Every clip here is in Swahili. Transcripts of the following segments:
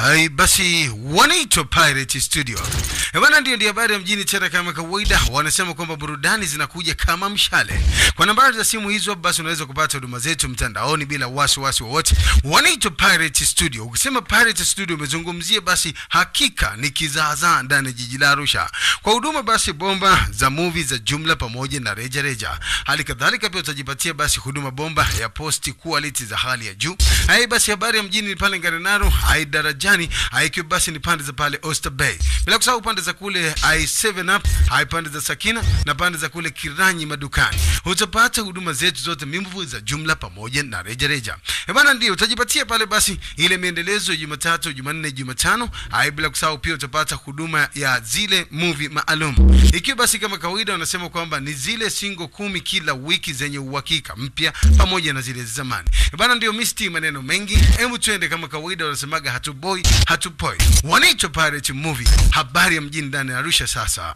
Hai, basi wanaitwa Pirate Studio. Eh, Bwana, ndio ndio habari ya mjini tena kama kawaida. Wanasema kwamba burudani zinakuja kama mshale. Kwa nambari za simu hizo basi unaweza kupata huduma zetu mtandaoni bila wasiwasi wowote. Wanaitwa Pirate Studio. Ukisema Pirate Studio umezungumzia basi hakika ni kizaazaa ndani ya jiji la Arusha. Kwa huduma basi bomba za movie za jumla pamoja na reja reja. Hali kadhalika pia utajipatia basi huduma bomba ya posti quality za hali ya juu. Hai basi habari ya mjini ni pale Ngarenaro, hai darajani, hai ikiwa basi ni pande za pale Oyster Bay. Bila kusahau pande za kule hai 7 up, hai pande za Sakina na pande za kule Kiranyi madukani. Utapata huduma zetu zote mimvu za jumla pamoja na reja reja. Eh bana, ndio utajipatia pale basi ile miendelezo ya Jumatatu, Jumanne, Jumatano. Hai bila kusahau pia utapata huduma ya zile movie maalum. Ikiwa basi kama kawaida wanasema kwamba ni zile single kumi kila wiki zenye uhakika mpya pamoja na zile za zamani. Eh bana, ndio misti maneno mengi. Hebu twende kama kawaida wanasemaga hatuboi, hatupoi. Wanaitwa Pirate Movie. Habari ya mjini ndani ya Arusha sasa.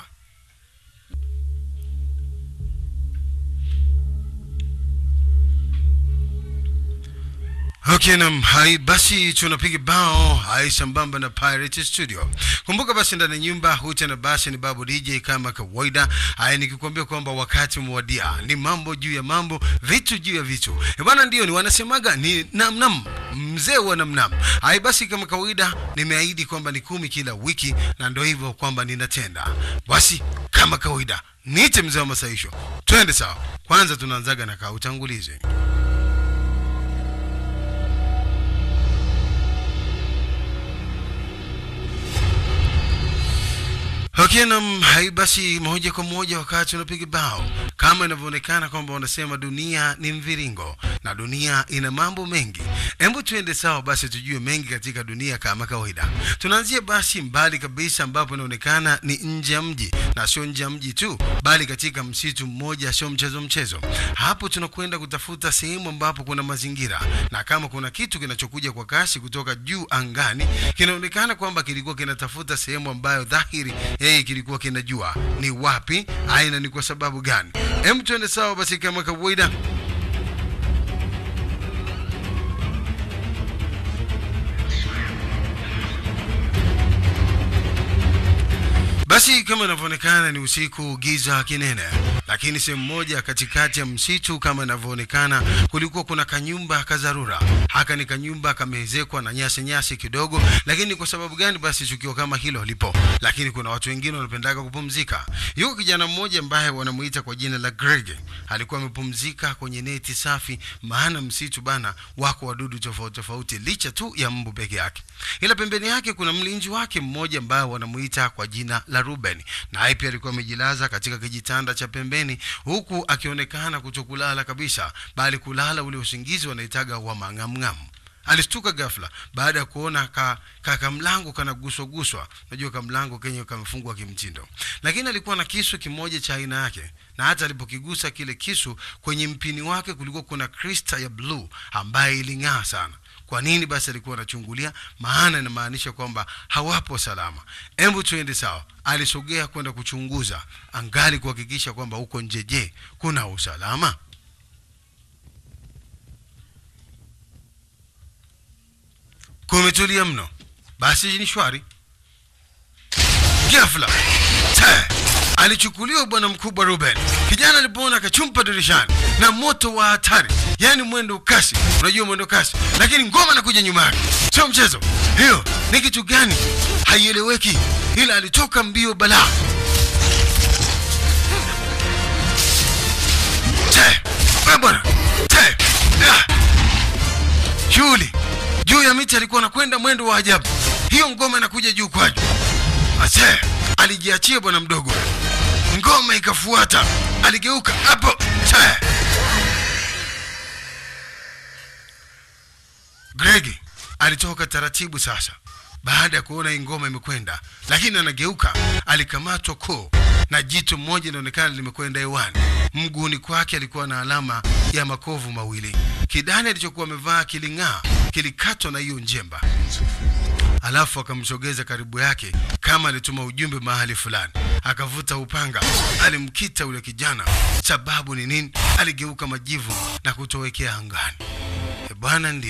Okay, nam hai basi tunapiga bao hai sambamba na Pirate Studio. Kumbuka basi ndani ya nyumba huta na basi ni babu DJ kama kawaida. Hai nikikwambia kwamba wakati umewadia, ni mambo juu ya mambo, vitu juu ya vitu. Eh bwana, ndio ni wanasemaga ni nam nam, mzee wa nam nam. Hai basi kama kawaida nimeahidi kwamba ni kumi kila wiki na ndio hivyo kwamba ninatenda. Basi kama kawaida niite mzee wa masaisho. Twende sawa. Kwanza tunaanzaga na kaa utangulizi. Okay, nam hai basi moja kwa moja wakati unapiga bao kama inavyoonekana kwamba wanasema dunia ni mviringo na dunia ina mambo mengi. Hebu tuende sawa basi tujue mengi katika dunia kama kawaida. Tunaanzia basi mbali kabisa ambapo inaonekana ni nje ya mji na sio nje ya mji tu, bali katika msitu mmoja, sio mchezo mchezo. Hapo tunakwenda kutafuta sehemu ambapo kuna mazingira, na kama kuna kitu kinachokuja kwa kasi kutoka juu angani, kinaonekana kwamba kilikuwa kinatafuta sehemu ambayo dhahiri yeye kilikuwa kinajua ni wapi, aina ni kwa sababu gani. Hem, tuende sawa basi kama kawaida. Basi kama inavyoonekana ni usiku, giza kinene, lakini sehemu moja katikati ya msitu kama inavyoonekana kulikuwa kuna kanyumba kazarura. Haka ni kanyumba kameezekwa na nyasi nyasi kidogo, lakini kwa sababu gani basi tukio kama hilo lipo? Lakini kuna watu wengine wanapendaga kupumzika. Yuko kijana mmoja ambaye wanamuita kwa jina la Greg, alikuwa amepumzika kwenye neti safi, maana msitu bana wako wadudu tofauti tofauti, licha tu ya mbu peke yake. Ila pembeni yake kuna mlinzi wake mmoja ambaye wanamuita kwa jina la Ruben, naye pia alikuwa amejilaza katika kijitanda cha pembeni, huku akionekana kutokulala kabisa, bali kulala ule usingizi wanaitaga wa mang'amng'am. Alishtuka ghafla baada ya kuona ka, ka kamlango kanaguswa guswa. Unajua kamlango kenye kamefungwa kimtindo, lakini alikuwa na kisu kimoja cha aina yake, na hata alipokigusa kile kisu, kwenye mpini wake kulikuwa kuna krista ya bluu ambaye iling'aa sana. Kwa nini basi alikuwa anachungulia? Maana inamaanisha kwamba hawapo salama. Hebu tuende sawa. Alisogea kwenda kuchunguza, angali kuhakikisha kwamba huko nje, je, kuna usalama? Kumetulia mno, basi ni shwari. Ghafla te, alichukuliwa bwana mkubwa Ruben. Kijana alipoona akachumpa dirishani na moto wa hatari, yaani mwendo kasi. Unajua mwendo kasi, lakini ngoma nakuja nyuma yake, sio mchezo. Hiyo ni kitu gani? Haieleweki, ila alitoka mbio balaa. Te, we bwana te, ah. Shughuli juu ya miti alikuwa anakwenda mwendo wa ajabu. Hiyo ngoma inakuja juu kwa juu. Ase alijiachia bwana mdogo, ngoma ikafuata. Aligeuka hapo te. Gregi alitoka taratibu sasa, baada ya kuona hii ngoma imekwenda, lakini anageuka, alikamatwa koo na jitu mmoja inaonekana limekwenda hewani. Mguuni kwake alikuwa na alama ya makovu mawili. Kidani alichokuwa amevaa kiling'aa, kilikatwa na hiyo njemba. Alafu akamsogeza karibu yake kama alituma ujumbe mahali fulani. Akavuta upanga, alimkita ule kijana. Sababu ni nini? Aligeuka majivu na kutowekea angani. E bwana, ndio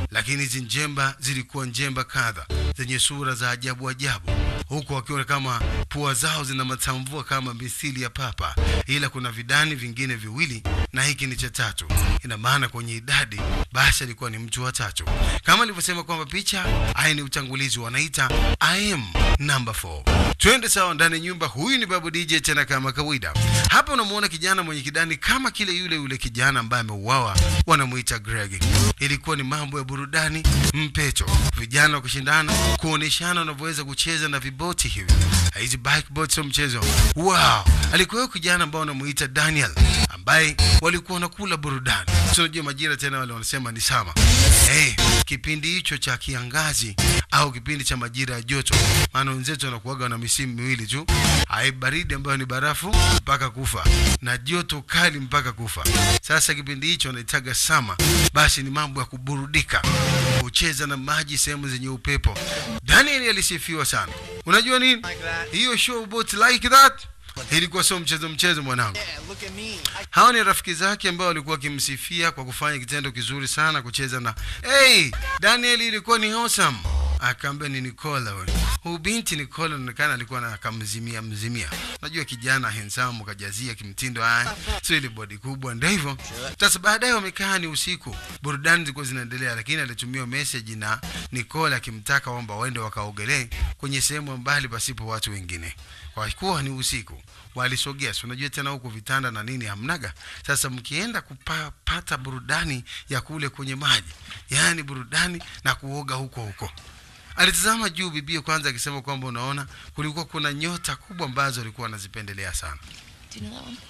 lakini hizi njemba zilikuwa njemba kadha zenye sura za ajabu ajabu huku wakiwa kama pua zao zina matamvua kama misili ya papa ila kuna vidani vingine viwili na hiki ni cha tatu ina maana kwenye idadi basi alikuwa ni mtu wa tatu kama alivyosema kwamba picha haya ni utangulizi wanaita I am number 4 twende sawa ndani ya nyumba huyu ni babu dj tena kama kawaida hapa unamuona kijana mwenye kidani kama kile yule yule kijana ambaye ameuawa wanamuita greg ilikuwa ni mambo ya burudani mpeto vijana wa kushindana kuoneshana wanavyoweza kucheza na viboti hivi hizi bike boats sio mchezo wow alikuwa huyo kijana ambao wanamuita daniel ambaye walikuwa wanakula burudani so unajua majira tena wale wanasema ni sama hey, kipindi hicho cha kiangazi au kipindi cha majira ya joto maana wenzetu wanakuaga na misimu miwili tu hai baridi ambayo ni barafu mpaka kufa na joto kali mpaka kufa sasa kipindi hicho wanaitaga sama basi ni mambo ya kuburudika kucheza na maji sehemu zenye upepo daniel alisifiwa sana unajua nini hiyo show boat like that ilikuwa sio mchezo mchezo mwanangu Yeah, look at me. I hawa ni rafiki zake ambao walikuwa wakimsifia kwa kufanya kitendo kizuri sana kucheza na hey, daniel ilikuwa ni awesome akaambia ni nicola we huyu binti nicola inaonekana alikuwa na kamzimia mzimia najua kijana hensamu kajazia kimtindo haya sio ile bodi kubwa ndio hivyo sasa baadaye wamekaa ni usiku burudani zilikuwa zinaendelea lakini alitumia message na nicola akimtaka kwamba waende wakaogelee kwenye sehemu mbali pasipo watu wengine kwa kuwa ni usiku walisogea si unajua tena huku vitanda na nini hamnaga sasa mkienda kupata burudani ya kule kwenye maji yaani burudani na kuoga huko huko alitazama juu bibie kwanza akisema kwamba unaona kulikuwa kuna nyota kubwa ambazo alikuwa anazipendelea sana Do you know that one?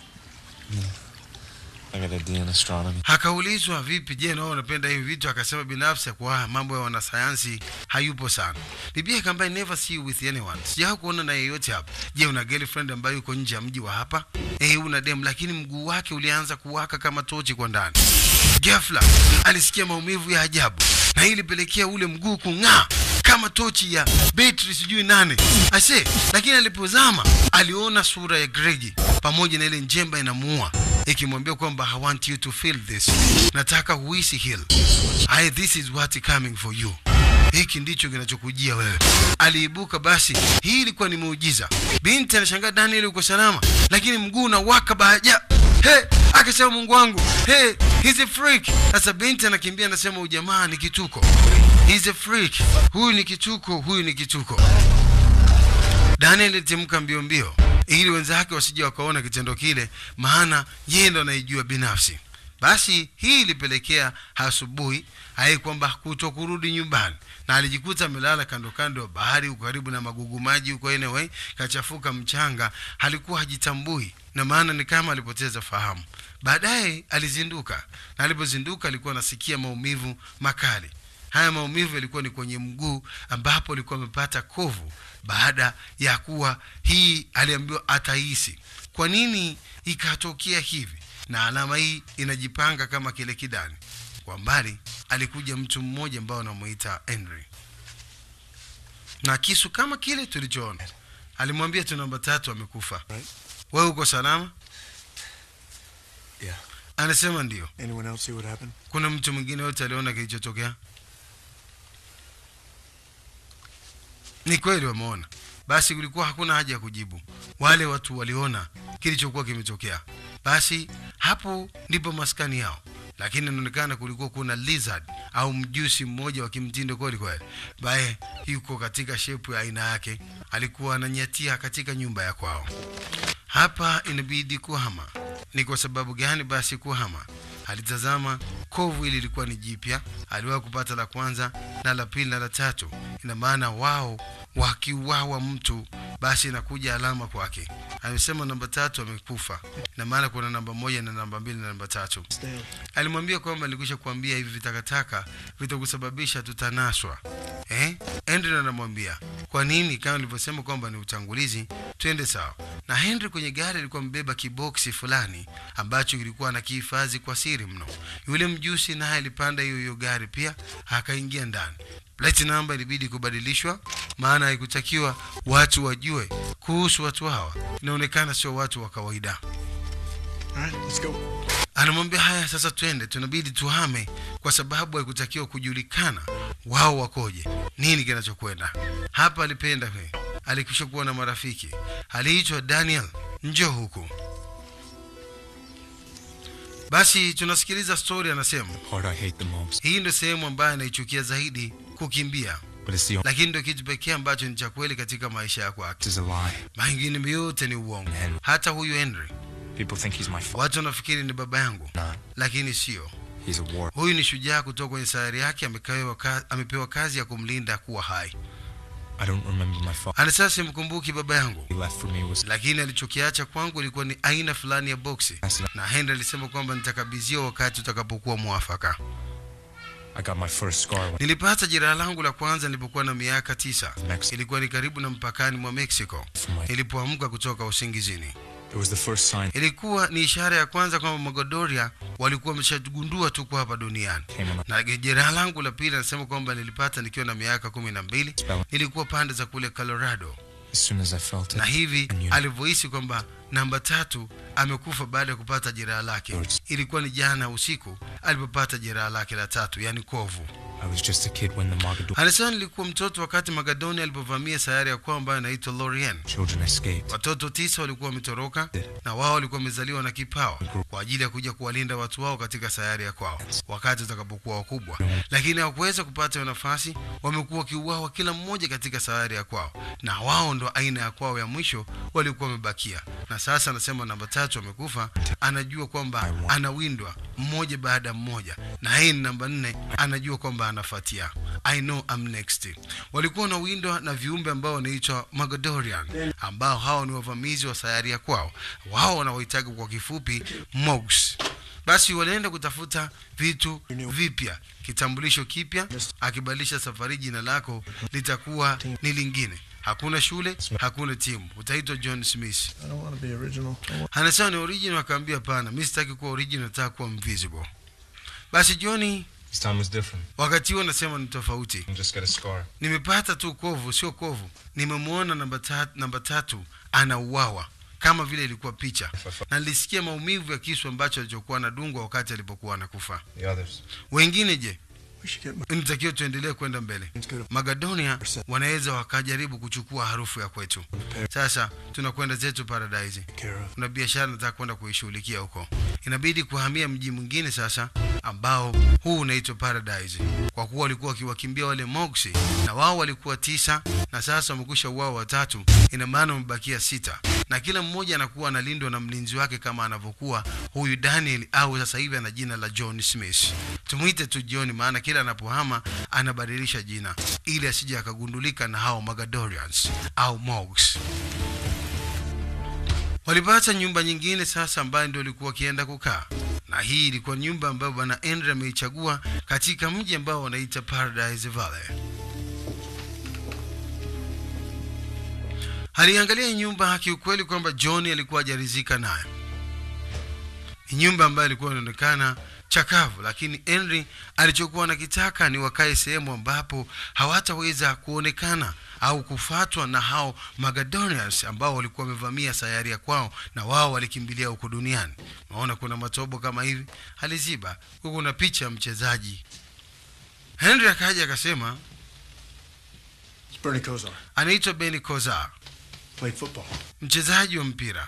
I got a D in astronomy. akaulizwa vipi je nao unapenda hivi vitu akasema binafsi kwa mambo ya wanasayansi hayupo sana bibia akaambia never see you with anyone sijaa kuona na yeyote hapa je una girlfriend ambayo yuko nje ya mji wa hapa eh una dem lakini mguu wake ulianza kuwaka kama tochi kwa ndani ghafla alisikia maumivu ya ajabu na hii ilipelekea ule mguu kung'aa kama tochi ya betri sijui nane ase lakini alipozama aliona sura ya gregi pamoja na ile njemba inamuua ikimwambia kwamba i want you to feel this nataka huisi hil I, this is what coming for you hiki ndicho kinachokujia wewe aliibuka basi hii ilikuwa ni muujiza binti anashangaa daniel uko salama lakini mguu unawaka baja he akasema mungu wangu he he's a freak sasa binti anakimbia anasema ujamaa ni kituko he's a freak huyu ni kituko huyu ni kituko daniel alitimka mbio mbio ili wenzake wasije wakaona kitendo kile maana yeye ndo anaijua binafsi basi hii ilipelekea asubuhi hai kwamba kuto kurudi nyumbani na alijikuta amelala kando kando ya bahari huko karibu na magugu maji huko anyway kachafuka mchanga alikuwa hajitambui na maana ni kama alipoteza fahamu baadaye alizinduka na alipozinduka alikuwa anasikia maumivu makali haya maumivu yalikuwa ni kwenye mguu ambapo alikuwa amepata kovu baada ya kuwa hii aliambiwa atahisi kwa nini ikatokea hivi na alama hii inajipanga kama kile kidani kwa mbali alikuja mtu mmoja ambao anamuita henry na kisu kama kile tulichoona alimwambia tu namba tatu amekufa Right. wewe uko salama Yeah. anasema ndio Anyone else see what happened? kuna mtu mwingine yote aliona kilichotokea ni kweli wameona basi kulikuwa hakuna haja ya kujibu wale watu waliona kilichokuwa kimetokea basi hapo ndipo maskani yao lakini inaonekana kulikuwa kuna lizard au mjusi mmoja wa kimtindo kweli kweli baye yuko katika shepu ya aina yake alikuwa ananyatia katika nyumba ya kwao hapa inabidi kuhama ni kwa sababu gani basi kuhama alitazama kovu hili lilikuwa ni jipya aliwahi kupata la kwanza na la pili na la tatu ina maana wao wakiuawa mtu basi inakuja alama kwake amesema namba tatu amekufa ina maana kuna namba moja na namba mbili na namba tatu Stay. alimwambia kwamba nilikwisha kuambia hivi vitakataka vitakusababisha tutanaswa eh? henry anamwambia kwa nini kama nilivyosema kwamba ni utangulizi twende sawa na henry kwenye gari alikuwa mbeba kiboksi fulani ambacho kilikuwa na kihifadhi kwa siri mno yule mjusi naye alipanda hiyo hiyo gari pia akaingia ndani plate namba ilibidi kubadilishwa maana haikutakiwa watu wajue kuhusu watu hawa inaonekana sio watu wa kawaida All right, let's go. anamwambia haya sasa twende tunabidi tuhame kwa sababu haikutakiwa kujulikana wao wakoje nini kinachokwenda hapa alipenda he alikwisha kuwa na marafiki aliitwa daniel njo huku basi tunasikiliza stori anasema Part I hate the most, hii ndio sehemu ambayo anaichukia zaidi kukimbia but it's the only. lakini ndio kitu pekee ambacho ni cha kweli katika maisha ya kwake This is a lie. mengine yote ni uongo Henry. hata huyu henry People think he's my father. watu wanafikiri ni baba yangu Not. lakini sio He's a war. huyu ni shujaa kutoka kwenye sayari yake amepewa kazi, amepewa kazi ya kumlinda kuwa hai I don't remember my father. anasema simkumbuki baba yangu He left for me was lakini alichokiacha kwangu ilikuwa ni aina fulani ya boksi na henry alisema kwamba nitakabidhiwa wakati utakapokuwa mwafaka I got my first scar when nilipata jeraha langu la kwanza nilipokuwa na miaka tisa Mexico. ilikuwa ni karibu na mpakani mwa mexico from my. nilipoamka kutoka usingizini It was the first sign ilikuwa ni ishara ya kwanza kwamba magodoria walikuwa wameshagundua tuko hapa duniani came on. na jeraha langu la pili anasema kwamba nilipata nikiwa na miaka kumi na mbili Spell. nilikuwa pande za kule colorado As soon as I felt na it, hivi I knew. alivyohisi kwamba namba tatu amekufa baada ya kupata jeraha lake George. ilikuwa ni jana usiku alipopata jeraha lake la tatu yani kovu I was just a kid when the Mogador anasema nilikuwa mtoto wakati magadoni alipovamia sayari ya kwao ambayo inaitwa lorien children escaped. watoto tisa walikuwa wametoroka Did. na wao walikuwa wamezaliwa na kipawa kwa ajili ya kuja kuwalinda watu wao katika sayari ya kwao wakati watakapokuwa wakubwa lakini hawakuweza kupata hiyo nafasi wamekuwa wakiuawa kila mmoja katika sayari ya kwao na wao ndo aina ya kwao ya mwisho walikuwa wamebakia na sasa anasema namba tatu amekufa anajua kwamba anawindwa mmoja baada ya mmoja na yeye ni namba nne anajua kwamba anafuatia i know I'm next walikuwa wanawindwa na viumbe ambao wanaitwa magadorian ambao hao ni wavamizi wa sayari ya kwao wao wanaohitaji kwa kifupi mogs basi walienda kutafuta vitu vipya kitambulisho kipya akibadilisha safari jina lako litakuwa ni lingine hakuna shule hakuna timu utaitwa john smith I don't want to be original. I want- anasema ni original akaambia hapana mi sitaki kuwa original nataka kuwa invisible basi johni This time was different. wakati huo nasema ni tofauti I just got a scar. nimepata tu kovu sio kovu nimemwona namba tatu, namba tatu anauawa kama vile ilikuwa picha na nilisikia maumivu ya kisu ambacho alichokuwa anadungwa wakati alipokuwa anakufa The others. wengine je We should get nitakiwa tuendelee kwenda mbele Let's go to magadonia wanaweza wakajaribu kuchukua harufu ya kwetu sasa tunakwenda zetu paradise care of. kuna biashara nataka kwenda kuishughulikia huko inabidi kuhamia mji mwingine sasa ambao huu unaitwa paradise kwa kuwa walikuwa wakiwakimbia wale moksi na wao walikuwa tisa na sasa wamekwisha uwao watatu ina maana wamebakia sita na kila mmoja anakuwa analindwa na mlinzi wake kama anavyokuwa huyu daniel au sasa hivi ana jina la john smith tumwite tu john maana kila anapohama anabadilisha jina ili asije akagundulika na hao magadorians au mogs walipata nyumba nyingine sasa ambayo ndio walikuwa wakienda kukaa na hii ilikuwa nyumba ambayo bwana Henry ameichagua katika mji ambao wanaita Paradise Valley. Aliangalia hii nyumba kiukweli kwamba John alikuwa hajaridhika nayo. Ni nyumba ambayo ilikuwa inaonekana chakavu, lakini Henry alichokuwa anakitaka ni wakae sehemu ambapo hawataweza kuonekana au kufatwa na hao Magadonians ambao walikuwa wamevamia sayari ya kwao na wao walikimbilia huko duniani. Naona kuna matobo kama hivi, aliziba huku, kuna picha ya mchezaji. Henry akaja akasema It's Bernie Kosar. anaitwa Benny Kozar, Played football. mchezaji wa mpira,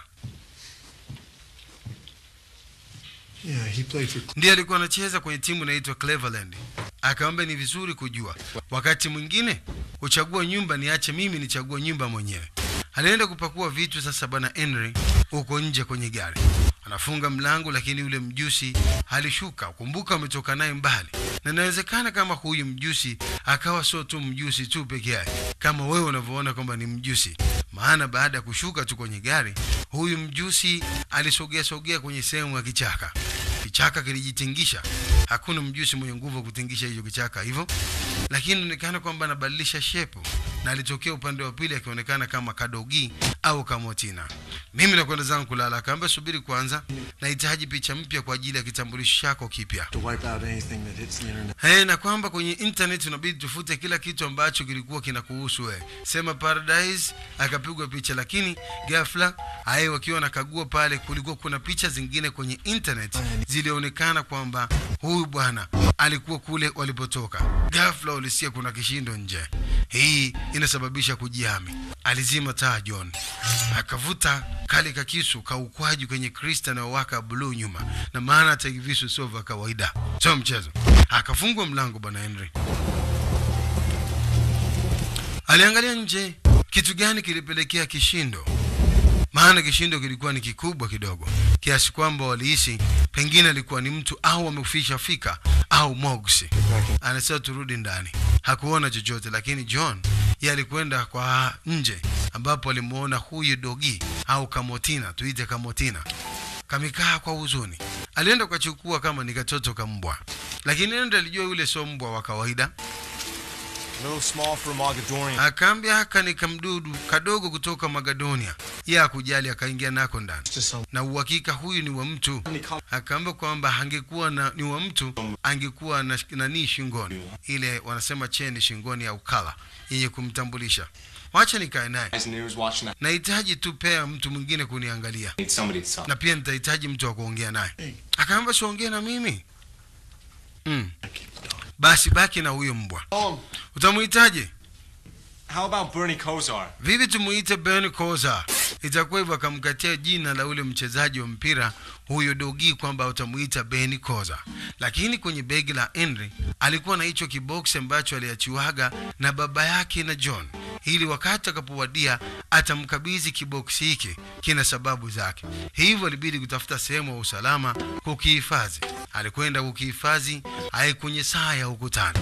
Yeah, he played for. ndiye alikuwa anacheza kwenye timu inaitwa Cleveland. Akaomba ni vizuri kujua, wakati mwingine uchagua nyumba, niache mimi nichague nyumba mwenyewe. Alienda kupakua vitu sasa, bwana Henry huko nje kwenye gari, anafunga mlango, lakini yule mjusi alishuka. Kumbuka ametoka naye mbali, na inawezekana kama huyu mjusi akawa sio tu mjusi tu peke yake, kama wewe unavyoona kwamba ni mjusi. Maana baada ya kushuka tu kwenye gari, huyu mjusi alisogea sogea kwenye sehemu ya kichaka. Kichaka kilijitingisha hakuna mjusi mwenye nguvu wa kutingisha hicho kichaka hivyo lakini inaonekana kwamba anabadilisha shepu na alitokea upande wa pili akionekana kama kadogi au kamotina mimi nakwenda zangu kulala akaambia subiri kwanza nahitaji picha mpya kwa ajili ya kitambulisho chako kipya To wipe out anything that hits the internet. Hey, na kwamba kwenye internet unabidi tufute kila kitu ambacho kilikuwa kinakuhusu wewe. Sema Paradise akapigwa picha, lakini ghafla aye wakiwa wanakagua pale, kulikuwa kuna picha zingine kwenye internet zilionekana kwamba huyu bwana alikuwa kule walipotoka. Ghafla ulisikia kuna kishindo nje. Hii inasababisha kujihami. Alizima taa John, akavuta kale kakisu kaukwaji kwenye krista na waka bluu nyuma, na maana hata hivi visu sio vya kawaida, sio mchezo. Akafungwa mlango bwana Henry. Aliangalia nje, kitu gani kilipelekea kishindo? Maana kishindo kilikuwa ni kikubwa kidogo kiasi kwamba walihisi pengine alikuwa ni mtu au amefisha fika au mogsi. Anasema turudi ndani, hakuona chochote, lakini John yeye alikwenda kwa nje ambapo alimuona huyu dogi au kamotina, tuite kamotina, kamekaa kwa huzuni. Alienda ukachukua kama ni katoto ka mbwa, lakini ndo alijua yule sio mbwa wa kawaida. A little small for a Mogadorian. Akaambia haka ni kamdudu kadogo kutoka Magadonia. Yeye akujali akaingia nako ndani, Just some na uhakika huyu ni wa mtu. Akaambia kwamba angekuwa na ni wa mtu angekuwa na nani shingoni, ile wanasema cheni shingoni au kala yenye kumtambulisha. Wacha nikae naye, Guys in the news watching that. nahitaji tu pea mtu mwingine kuniangalia, Need somebody to talk. na pia nitahitaji mtu wa kuongea naye. Hey. Akaambia siongee na mimi mm. keep the dog. Basi baki na huyo mbwa. Um, Utamuhitaje? how about Bernie Kosar? vivi tumuite Ben Koza. Itakuwa hivyo, akamkatia jina la ule mchezaji wa mpira huyo dogi kwamba utamuita Ben Koza, lakini kwenye begi la Henry alikuwa na hicho kiboksi ambacho aliachiwaga na baba yake na John, ili wakati akapowadia atamkabidhi kiboksi hiki. Kina sababu zake, hivyo alibidi kutafuta sehemu ya usalama kukihifadhi. Alikwenda kukihifadhi ai kwenye saa ya ukutani.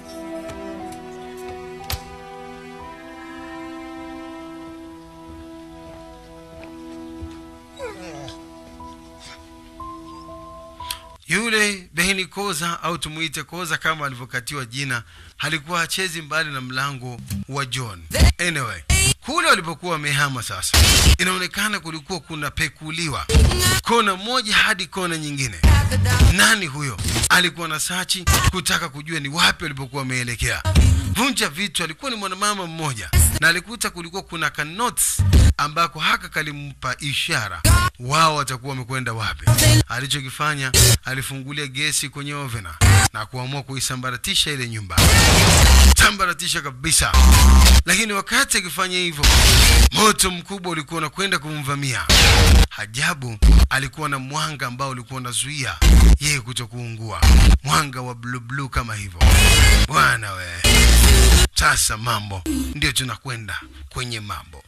Yule Behini Koza au tumuite Koza kama alivyokatiwa jina, halikuwa hachezi mbali na mlango wa John. Anyway, kule walipokuwa wamehama sasa, inaonekana kulikuwa kuna pekuliwa kona moja hadi kona nyingine. Nani huyo? Alikuwa na sachi kutaka kujua ni wapi walipokuwa wameelekea. Vunja vitu alikuwa ni mwanamama mmoja, na alikuta kulikuwa kuna kanots ambako haka kalimpa ishara wao watakuwa wamekwenda wapi. Alichokifanya, alifungulia gesi kwenye ovena na kuamua kuisambaratisha ile nyumba, sambaratisha kabisa. Lakini wakati akifanya hivyo, moto mkubwa ulikuwa unakwenda kumvamia. Ajabu, alikuwa na mwanga ambao ulikuwa unazuia yeye kuto kuungua, mwanga wa blue blue kama hivyo. Bwana we, sasa mambo ndio tunakwenda kwenye mambo.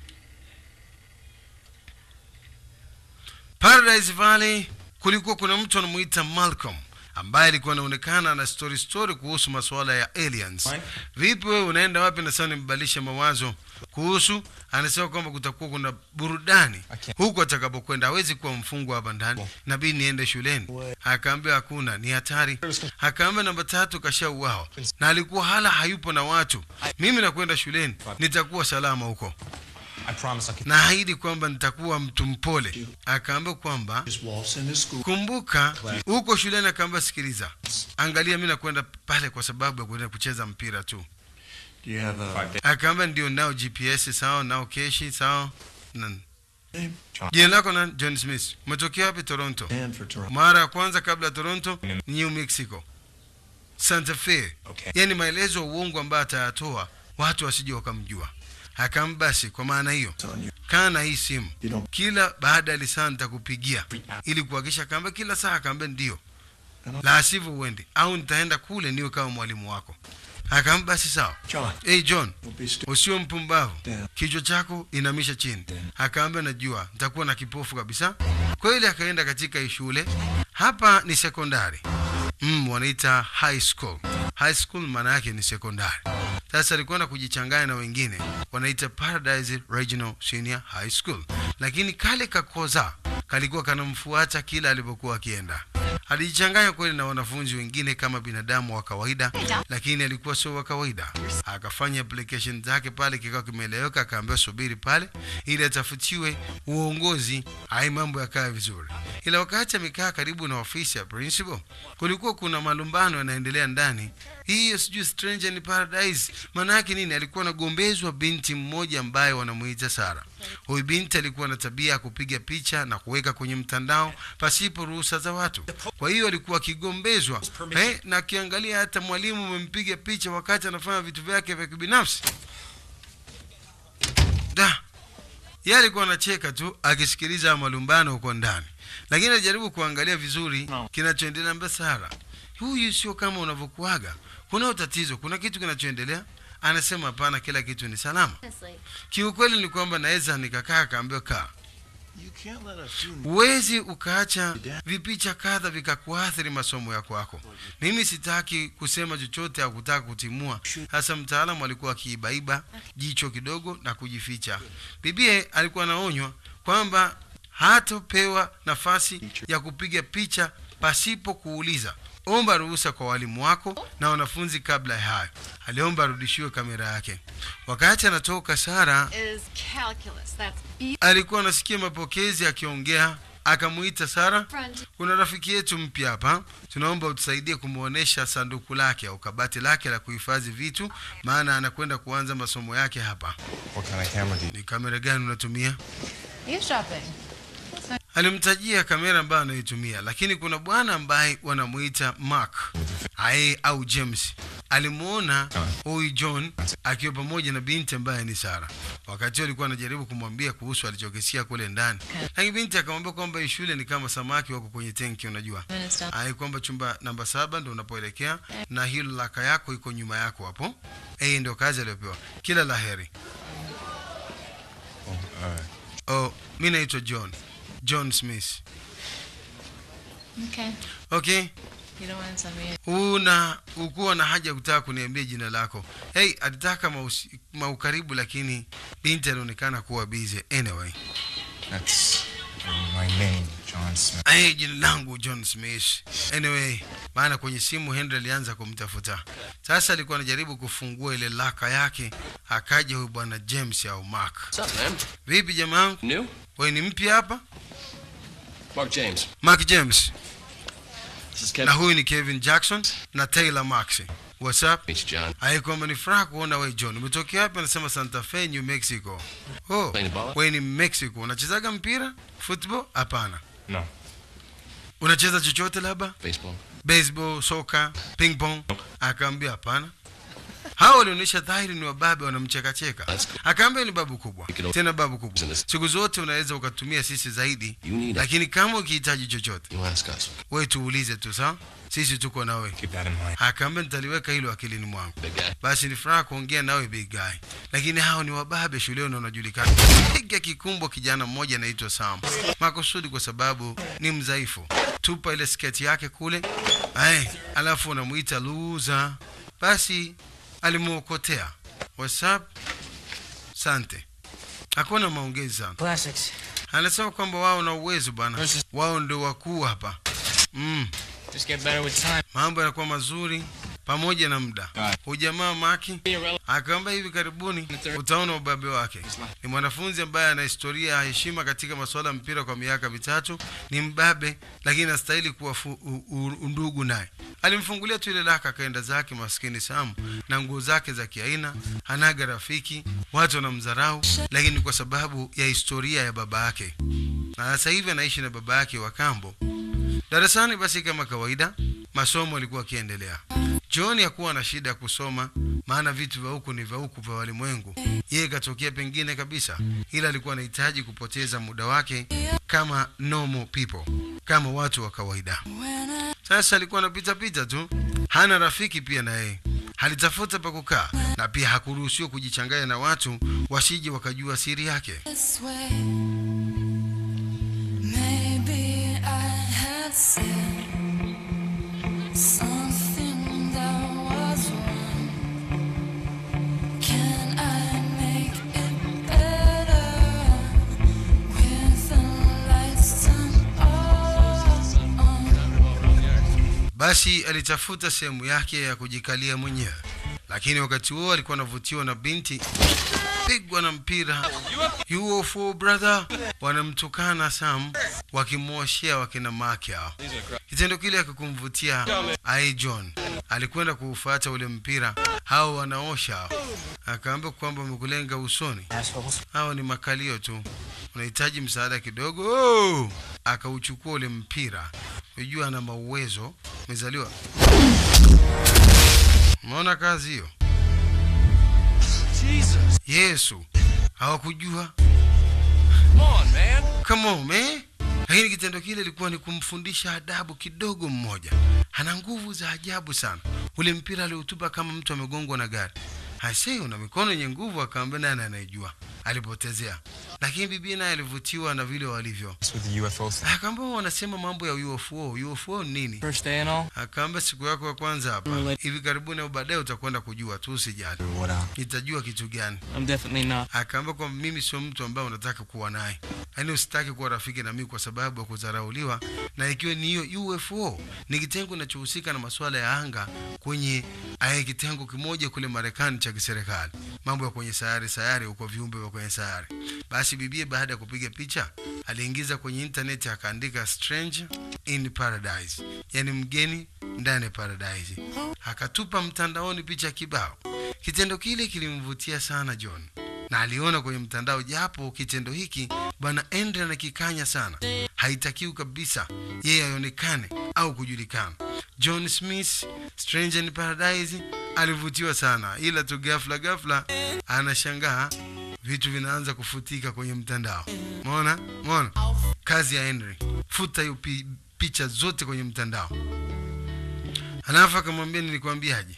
Paradise Valley kulikuwa kuna mtu anamuita Malcolm ambaye alikuwa anaonekana na story story kuhusu masuala ya aliens. Fine. Vipi wewe unaenda wapi? Nasema nimbadilishe mawazo kuhusu, anasema kwamba kutakuwa kuna burudani Okay. huku atakapokwenda. Hawezi kuwa mfungwa hapa ndani, nabidi niende shuleni. Akaambia hakuna, ni hatari. Akaambia namba tatu kashauawa na alikuwa hala hayupo na watu. Mimi nakwenda shuleni, nitakuwa salama huko I promise I'll keep. naahidi kwamba nitakuwa mtu mpole. Akaambia kwamba Just waltz into school. kumbuka huko shuleni. Akaambia sikiliza, angalia, mi nakwenda pale kwa sababu ya kwenda kucheza mpira tu. Do you have a Five days. Akaambia ndio, nao GPS sawa, nao keshi sawa. Nani? name? Jina lako nani? John Smith. Umetokea wapi? Toronto. And for Toronto. Mara ya kwanza kabla ya Toronto, New Mexico, Santa Fe. Okay. Yaani maelezo ya uongo ambayo atayatoa watu wasije wakamjua. Akaambia basi, kwa maana hiyo It's on you. kaa na hii simu You don't. kila baada ya lisaa nitakupigia ili kuhakikisha. Akaambia kila saa, akaambia ndio, la sivyo uende au nitaenda kule niwe kama mwalimu wako. Akaambia basi sawa. John, Hey John, don't be stupid. usiwe mpumbavu, Yeah. kichwa chako inamisha chini. Akaambia najua nitakuwa na kipofu kabisa. Kweli akaenda katika hii shule, hapa ni sekondari mm, wanaita high school. High school maana yake ni sekondari. Sasa alikwenda kujichanganya na wengine wanaita Paradise Regional Senior High School, lakini kale kakoza kalikuwa kanamfuata kila alipokuwa akienda. Alijichanganya kweli na wanafunzi wengine kama binadamu wa kawaida, lakini alikuwa sio wa kawaida. Akafanya application zake pale, kikao kimeeleweka, akaambiwa subiri pale ili atafutiwe uongozi, hai mambo yakae vizuri. Ila wakati amekaa karibu na ofisi ya principal, kulikuwa kuna malumbano yanaendelea ndani. Hiyo sijui stranger in paradise maana yake nini? Alikuwa anagombezwa binti mmoja ambaye wanamuita Sara. Huyu binti alikuwa na tabia ya kupiga picha na kuweka kwenye mtandao pasipo ruhusa za watu. Kwa hiyo alikuwa akigombezwa eh, na akiangalia hata mwalimu amempiga picha wakati anafanya vitu vyake vya kibinafsi. Da, yeye alikuwa anacheka tu akisikiliza malumbano huko ndani, lakini alijaribu kuangalia vizuri kinachoendelea. Mbele Sara, huyu sio kama unavyokuaga, kuna tatizo, kuna kitu kinachoendelea. Anasema hapana, kila kitu ni salama. Honestly, Kiukweli ni kwamba naweza nikakaa, akaambiwa kaa You can't let a few huwezi ukaacha vipicha kadha vikakuathiri masomo yako yako. Mimi sitaki kusema chochote au kutaka kutimua. Hasa mtaalamu alikuwa akiibaiba jicho kidogo na kujificha. Bibie alikuwa anaonywa kwamba hatopewa nafasi ya kupiga picha pasipo kuuliza. Omba ruhusa kwa walimu wako na wanafunzi kabla ya hayo. Aliomba arudishiwe kamera yake. Wakati anatoka, Sara is calculus. That's B alikuwa anasikia mapokezi akiongea, akamuita Sara, front. kuna rafiki yetu mpya hapa, tunaomba utusaidie kumwonyesha sanduku lake au kabati lake la kuhifadhi vitu, maana anakwenda kuanza masomo yake hapa. What kind of camera do you Ni kamera gani unatumia? Eavesdropping. Alimtajia kamera ambayo anaitumia, lakini kuna bwana ambaye wanamuita Mark aye au James alimuona huyu John akiwa pamoja na binti ambaye ni Sara. Wakati huo alikuwa anajaribu kumwambia kuhusu alichokisia kule ndani, lakini binti akamwambia kwamba hii shule ni kama samaki wako kwenye tenki, unajua Minister. ai kwamba chumba namba saba ndo unapoelekea na hilo laka yako iko nyuma yako hapo. Hii ndio kazi aliyopewa. Kila laheri. Oh, mi naitwa John John Smith. Okay. Okay, You don't want to tell me. una ukuwa na haja ya kutaka kuniambia jina lako. Hey, alitaka mausi- maukaribu, lakini binti alionekana kuwa busy. Anyway, That's my name, John Smith. hey, jina langu John Smith. Anyway, maana kwenye simu Henry alianza kumtafuta. Sasa alikuwa anajaribu kufungua ile laka yake, akaja huyu bwana James au Mark. What's up, man? Vipi jamaa, New? wewe ni mpya hapa? Mark James. Mark James This is na Kevin. huyu ni Kevin Jackson na Taylor Max. What's up? Meet you, John. Hai kwamba ni furaha kuona wewe John. Umetokea wapi? Anasema Santa Fe, New Mexico. Oh, Playing ball? wewe ni Mexico. Unachezaga mpira? Football? Hapana. No. Unacheza chochote labda? Baseball. Baseball, soka, ping pong? Akaambia hapana. Hao walionyesha dhahiri ni wababe wanamchekacheka. That's good. Akaambia ni babu kubwa. You can- Tena babu kubwa. Business. Siku zote unaweza ukatumia sisi zaidi. You need it. Lakini kama ukihitaji chochote, You ask us. wewe tuulize tu sawa? Sisi tuko na wewe. Keep that in mind. Akaambia nitaliweka hilo akilini mwangu. Big guy. basi ni furaha kuongea nawe big guy lakini hao ni wababe shuleni na wanajulikana piga kikumbo kijana mmoja anaitwa sam makusudi kwa sababu ni mdhaifu tupa ile sketi yake kule Ay, alafu unamuita luza basi alimuokotea whatsapp sante hakuna maongezi sana Classics. anasema kwamba wao na uwezo bwana wao ndio wakuu hapa mm. Just get better with time. mambo yanakuwa mazuri pamoja na muda. Hujamaa Maki akaamba hivi karibuni utaona ubabe wake. Ni mwanafunzi ambaye ana historia ya heshima katika masuala ya mpira kwa miaka mitatu. Ni mbabe, lakini anastahili kuwa fu, u, u, undugu naye. Alimfungulia tu ile laka, akaenda zake maskini Sam na nguo zake za kiaina. Hanaga rafiki, watu wanamdharau, lakini kwa sababu ya historia ya baba yake, na sasa hivi anaishi na baba yake wa kambo darasani. Basi kama kawaida, masomo alikuwa akiendelea. John hakuwa na shida ya kusoma, maana vitu vya huku ni vya huku vya walimwengu. Yeye katokea pengine kabisa, ila alikuwa anahitaji kupoteza muda wake kama normal people, kama watu wa kawaida. Sasa alikuwa anapita pita tu, hana rafiki pia na yeye halitafuta pa kukaa, na pia hakuruhusiwa kujichanganya na watu wasije wakajua siri yake. this way. Maybe I had said something that was wrong. Can I make it better with the lights turned on? basi alitafuta sehemu yake ya kujikalia mwenyewe, lakini wakati huo alikuwa anavutiwa na binti pigwa na mpira UFO brother, wanamtukana Sam wakimwoshea wakina make hao. Kitendo kile akikumvutia ai John alikwenda kuufuata ule mpira, hao wanaosha hao, akaambia kwamba wamekulenga usoni, hao ni makalio tu, unahitaji msaada kidogo. Oh! Akauchukua ule mpira, unajua ana mauwezo, umezaliwa. Umeona kazi hiyo? Yesu hawakujua. Come on, man. Come on, man. Lakini kitendo kile ilikuwa ni kumfundisha adabu kidogo mmoja. Ana nguvu za ajabu sana. Ule mpira aliutupa kama mtu amegongwa na gari. Hase, una mikono yenye nguvu, akaambia nani anayejua. Alipotezea. Lakini bibi naye alivutiwa na vile walivyo. What's with the UFO thing? Akaambia wanasema mambo ya UFO. UFO ni nini? First day and all. Akaambia siku yako ya kwanza hapa. Hivi karibuni au baadaye utakwenda kujua tu, usijali. What uh? Nitajua kitu gani. I'm definitely not. akaambia kwamba mimi sio mtu ambaye unataka kuwa naye, yaani usitaki kuwa rafiki na mimi kwa sababu ya kudharauliwa, na ikiwa ni hiyo UFO ni kitengo kinachohusika na masuala ya anga kwenye aya kitengo kimoja kule Marekani cha kiserikali, mambo ya kwenye sayari sayari, huko viumbe vya kwenye sayari. Basi bibie baada ya kupiga picha aliingiza kwenye internet akaandika strange in paradise, yani mgeni ndani ya paradise, akatupa mtandaoni picha kibao. Kitendo kile kilimvutia sana John na aliona kwenye mtandao, japo kitendo hiki bwana Andre anakikanya sana, haitakiwi kabisa yeye aonekane au kujulikana. John Smith Stranger in Paradise alivutiwa sana, ila tu ghafla ghafla anashangaa vitu vinaanza kufutika kwenye mtandao. Umeona, umeona kazi ya Henry, futa hiyo pi, picha zote kwenye mtandao. Alafu akamwambia nilikwambiaje?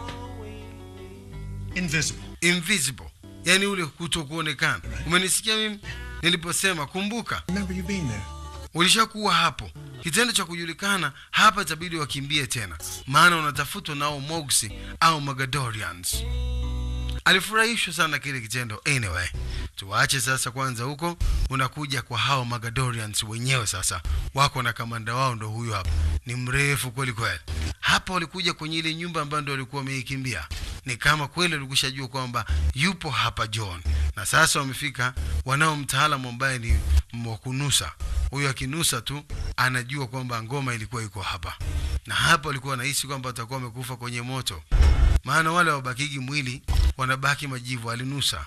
Invisible. invisible yani ule kuto kuonekana umenisikia mimi niliposema kumbuka Remember you being there. ulishakuwa hapo kitendo cha kujulikana hapa itabidi wakimbie tena maana unatafutwa nao mogsi au magadorians alifurahishwa sana kile kitendo anyway tuwache sasa kwanza huko unakuja kwa hao magadorians wenyewe sasa wako na kamanda wao ndo huyo hapa ni mrefu kweli kweli hapa walikuja kwenye ile nyumba ambayo ndo walikuwa wameikimbia ni kama kweli walikushajua kwamba yupo hapa john na sasa wamefika wanao mtaalamu ambaye ni mwakunusa huyo akinusa tu anajua kwamba ngoma ilikuwa iko hapa na hapa walikuwa wanahisi kwamba watakuwa wamekufa kwenye moto maana wale wabakigi mwili wanabaki majivu alinusa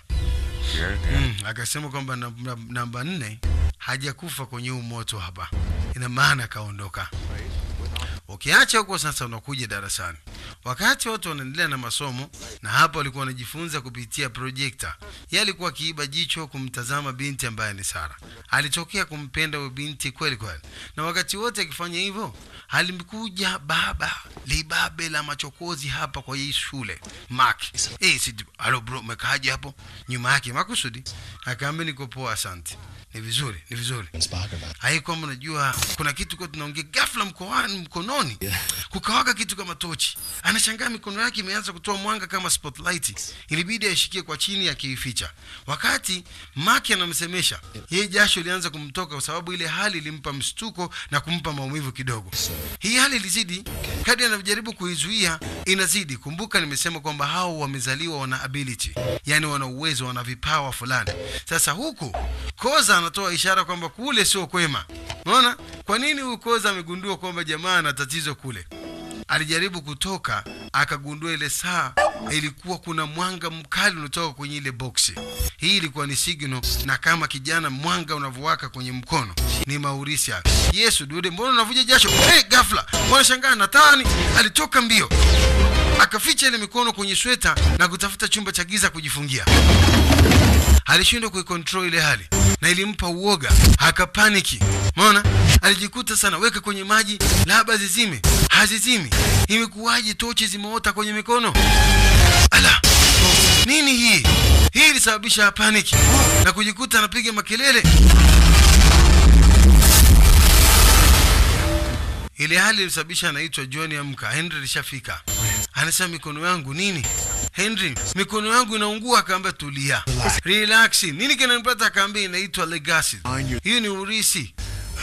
mm, akasema kwamba namba, namba nne hajakufa kwenye huu moto hapa ina maana akaondoka ukiacha huko sasa unakuja darasani wakati watu wanaendelea na masomo na hapa walikuwa wanajifunza kupitia projekta ye alikuwa akiiba jicho kumtazama binti ambaye ni sara alitokea kumpenda huyo binti kweli kweli na wakati wote akifanya hivyo alimkuja baba libabe la machokozi hapa kwa hii shule mak hey, si, alo bro umekaaje hapo nyuma yake makusudi akaambia niko poa asante ni vizuri ni vizuri hai kwamba unajua kuna kitu kwa tunaongea ghafla mkoani mkononi kukawaka kitu kama tochi anashangaa mikono yake imeanza kutoa mwanga kama spotlight ilibidi aishikie kwa chini akiificha wakati maki anamsemesha yeye jasho ilianza kumtoka kwa sababu ile hali ilimpa mshtuko na kumpa maumivu kidogo hii hali ilizidi kadi anavyojaribu kuizuia inazidi kumbuka nimesema kwamba hao wamezaliwa wana ability yani wana uwezo wana vipawa fulani sasa huku koza anatoa ishara kwamba kule sio kwema unaona kwa nini huyu koza amegundua kwamba jamaa ana tatizo kule alijaribu kutoka akagundua ile saa ilikuwa kuna mwanga mkali unatoka kwenye ile boksi hii ilikuwa ni signal na kama kijana mwanga unavyowaka kwenye mkono ni maurisia yesu dude mbona unavuja jasho hey, gafla mbona shangaa natani alitoka mbio akaficha ile mikono kwenye sweta na kutafuta chumba cha giza kujifungia alishindwa kuikontrol ile hali na ilimpa uoga akapaniki mona alijikuta sana weka kwenye maji labda zizime hazizimi imekuwaje tochi zimeota kwenye mikono ala nini hii hii ilisababisha paniki na kujikuta anapiga makelele ile hali ilisababisha anaitwa john amka henry alishafika anasema mikono yangu nini henry mikono yangu inaungua akaambia tulia relax nini kinanipata akaambia inaitwa legacy hiyo ni urisi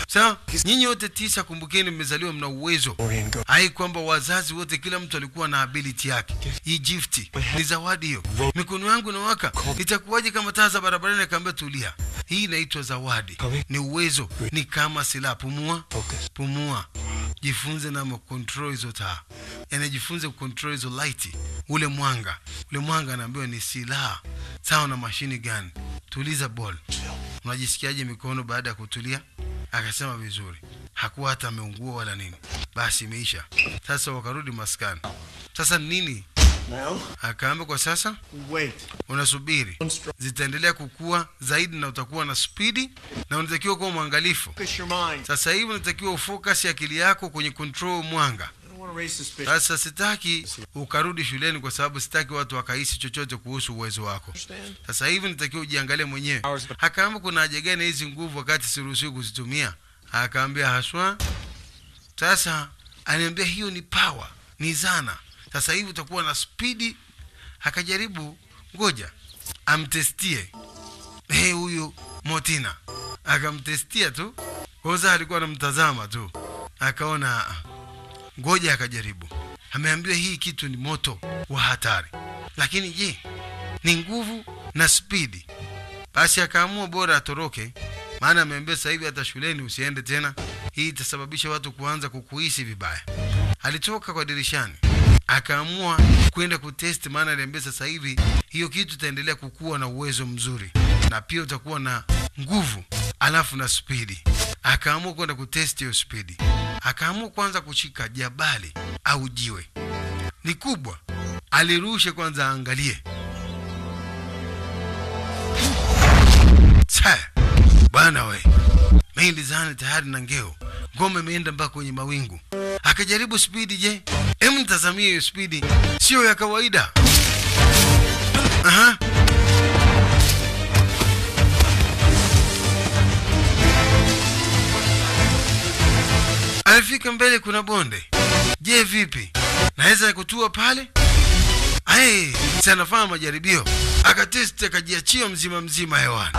sawa nyinyi wote tisa kumbukeni mmezaliwa mna uwezo hai kwamba wazazi wote kila mtu alikuwa na ability yake hii gift ni zawadi hiyo mikono yangu inawaka itakuwaje kama taa za barabarani akaambia tulia hii inaitwa zawadi ni uwezo ni kama silaha pumua pumua jifunze na control hizo taa yani jifunze control hizo light ule mwanga ule mwanga anaambiwa ni silaha sawa na mashini gani tuliza ball unajisikiaje mikono baada ya kutulia akasema vizuri hakuwa hata ameungua wala nini basi imeisha sasa wakarudi maskani sasa nini Now, akaamba kwa sasa wait. unasubiri zitaendelea kukua zaidi na utakuwa na spidi na unatakiwa kuwa mwangalifu Focus your mind. sasa hivi unatakiwa ufocus akili yako kwenye control mwanga I don't want to raise suspicion. sasa sitaki ukarudi shuleni kwa sababu sitaki watu wakahisi chochote kuhusu uwezo wako Understand? sasa hivi nitakiwa ujiangalie mwenyewe akaamba kuna haja gani hizi nguvu wakati siruhusiwi kuzitumia akaambia haswa sasa aniambia hiyo ni power ni zana sasa hivi utakuwa na spidi akajaribu ngoja amtestie hey, huyu motina akamtestia tu koza alikuwa anamtazama tu akaona "Ah, ngoja akajaribu ameambiwa hii kitu ni moto wa hatari lakini je ni nguvu na spidi basi akaamua bora atoroke maana ameambia sasa hivi hata shuleni usiende tena hii itasababisha watu kuanza kukuhisi vibaya alitoka kwa dirishani akaamua kwenda kutest maana aliambia sasa hivi hiyo kitu itaendelea kukuwa na uwezo mzuri na pia utakuwa na nguvu alafu na spidi akaamua kwenda kutest hiyo spidi akaamua kwanza kushika jabali au jiwe ni kubwa alirushe kwanza aangalie Sa, bwana we mi lizani tayari na ngeo ngome imeenda mpaka kwenye mawingu akajaribu spidi je em mtazamie hiyo spidi sio ya kawaida Aha. alifika mbele kuna bonde je vipi naweza kutua pale Hey, si anafanya majaribio akatesti akajiachia mzima mzima hewani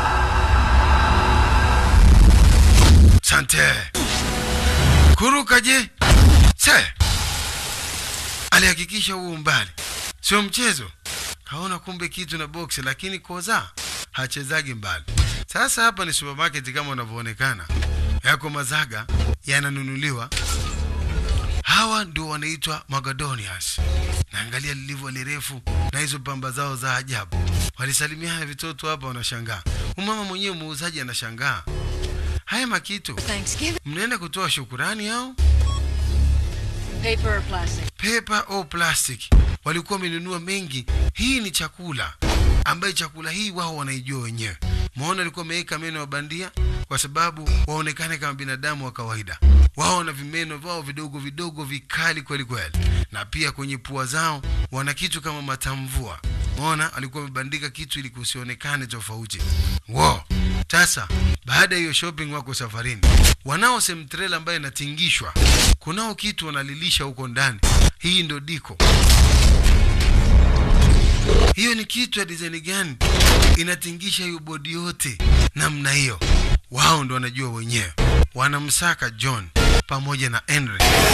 sante kuruka je se alihakikisha huu umbali sio mchezo kaona kumbe kitu na boksi lakini koza hachezagi mbali sasa hapa ni supermarket kama unavyoonekana yako mazaga yananunuliwa hawa ndio wanaitwa magadonias naangalia lilivyo lirefu na hizo pamba zao za ajabu walisalimiana vitoto hapa wanashangaa umama mwenyewe muuzaji anashangaa haya makitu Thanksgiving. mnaenda kutoa shukurani au Paper or plastic? paper au plastic walikuwa wamenunua mengi hii ni chakula ambaye chakula hii wao wanaijua wenyewe maona alikuwa ameweka meno ya bandia kwa sababu waonekane kama binadamu wa kawaida wao wana vimeno vyao vidogo vidogo vikali kweli kweli na pia kwenye pua zao wana kitu kama matamvua maona alikuwa amebandika kitu ili kusionekane tofauti wo sasa baada ya hiyo shopping wako safarini wanao semtrela ambayo inatingishwa kunao kitu wanalilisha huko ndani hii ndo diko hiyo ni kitu ya design gani inatingisha hiyo bodi yote namna hiyo wao ndo wanajua wenyewe wanamsaka john pamoja na henry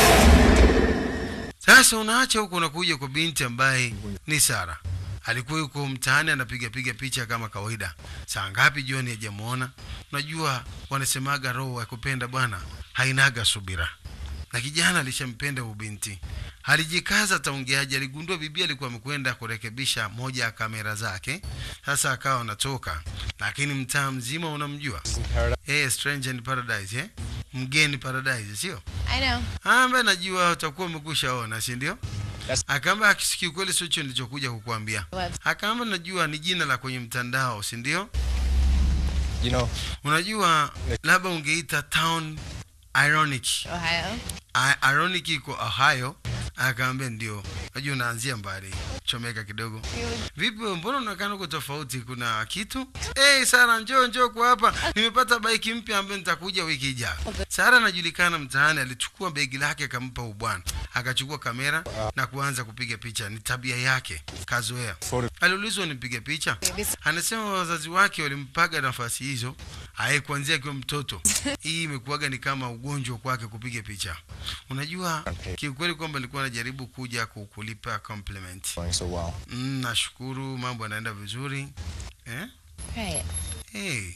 sasa unaacha huko unakuja kwa binti ambaye ni sara alikuwa yuko mtaani anapiga piga picha kama kawaida saa ngapi jioni hajamwona unajua wanasemaga roho ya kupenda bwana hainaga subira na kijana alishampenda ubinti alijikaza taongeaji aligundua bibi alikuwa amekwenda kurekebisha moja ya kamera zake sasa akawa anatoka lakini mtaa mzima unamjua hey, stranger in paradise eh? mgeni paradise sio I know. ambaye najua utakuwa umekwisha ona si ndio akaamba akisikia kweli sio hicho nilichokuja kukuambia What? akaamba najua ni jina la kwenye mtandao si ndio You know, unajua labda ungeita town ironic Ohio. I- ironic iko ohio akaambia ndio najua unaanzia mbali chomeka kidogo vipi wewe, mbona unaonekana uko tofauti kuna kitu hey, sara njoo njoo kwa hapa nimepata baiki mpya ambayo nitakuja wiki ijayo sara anajulikana mtaani alichukua begi lake akampa ubwana akachukua kamera na kuanza kupiga picha ni tabia yake kazoea Photo- aliulizwa nipige picha anasema wazazi wake walimpaga nafasi hizo aye kuanzia akiwa mtoto hii imekuwaga ni kama ugonjwa kwake kupiga picha unajua kiukweli kwamba nilikuwa najaribu kuja kukulipa compliment Going so well. mm, nashukuru mambo yanaenda vizuri eh? Right. hey,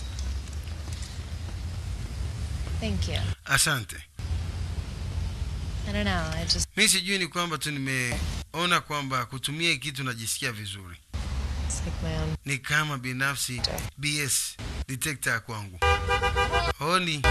Thank you. asante I don't know. I just mi sijui ni kwamba tu nimeona kwamba kutumia hii kitu najisikia vizuri it's like my own. ni kama binafsi bs detector ya kwangu oni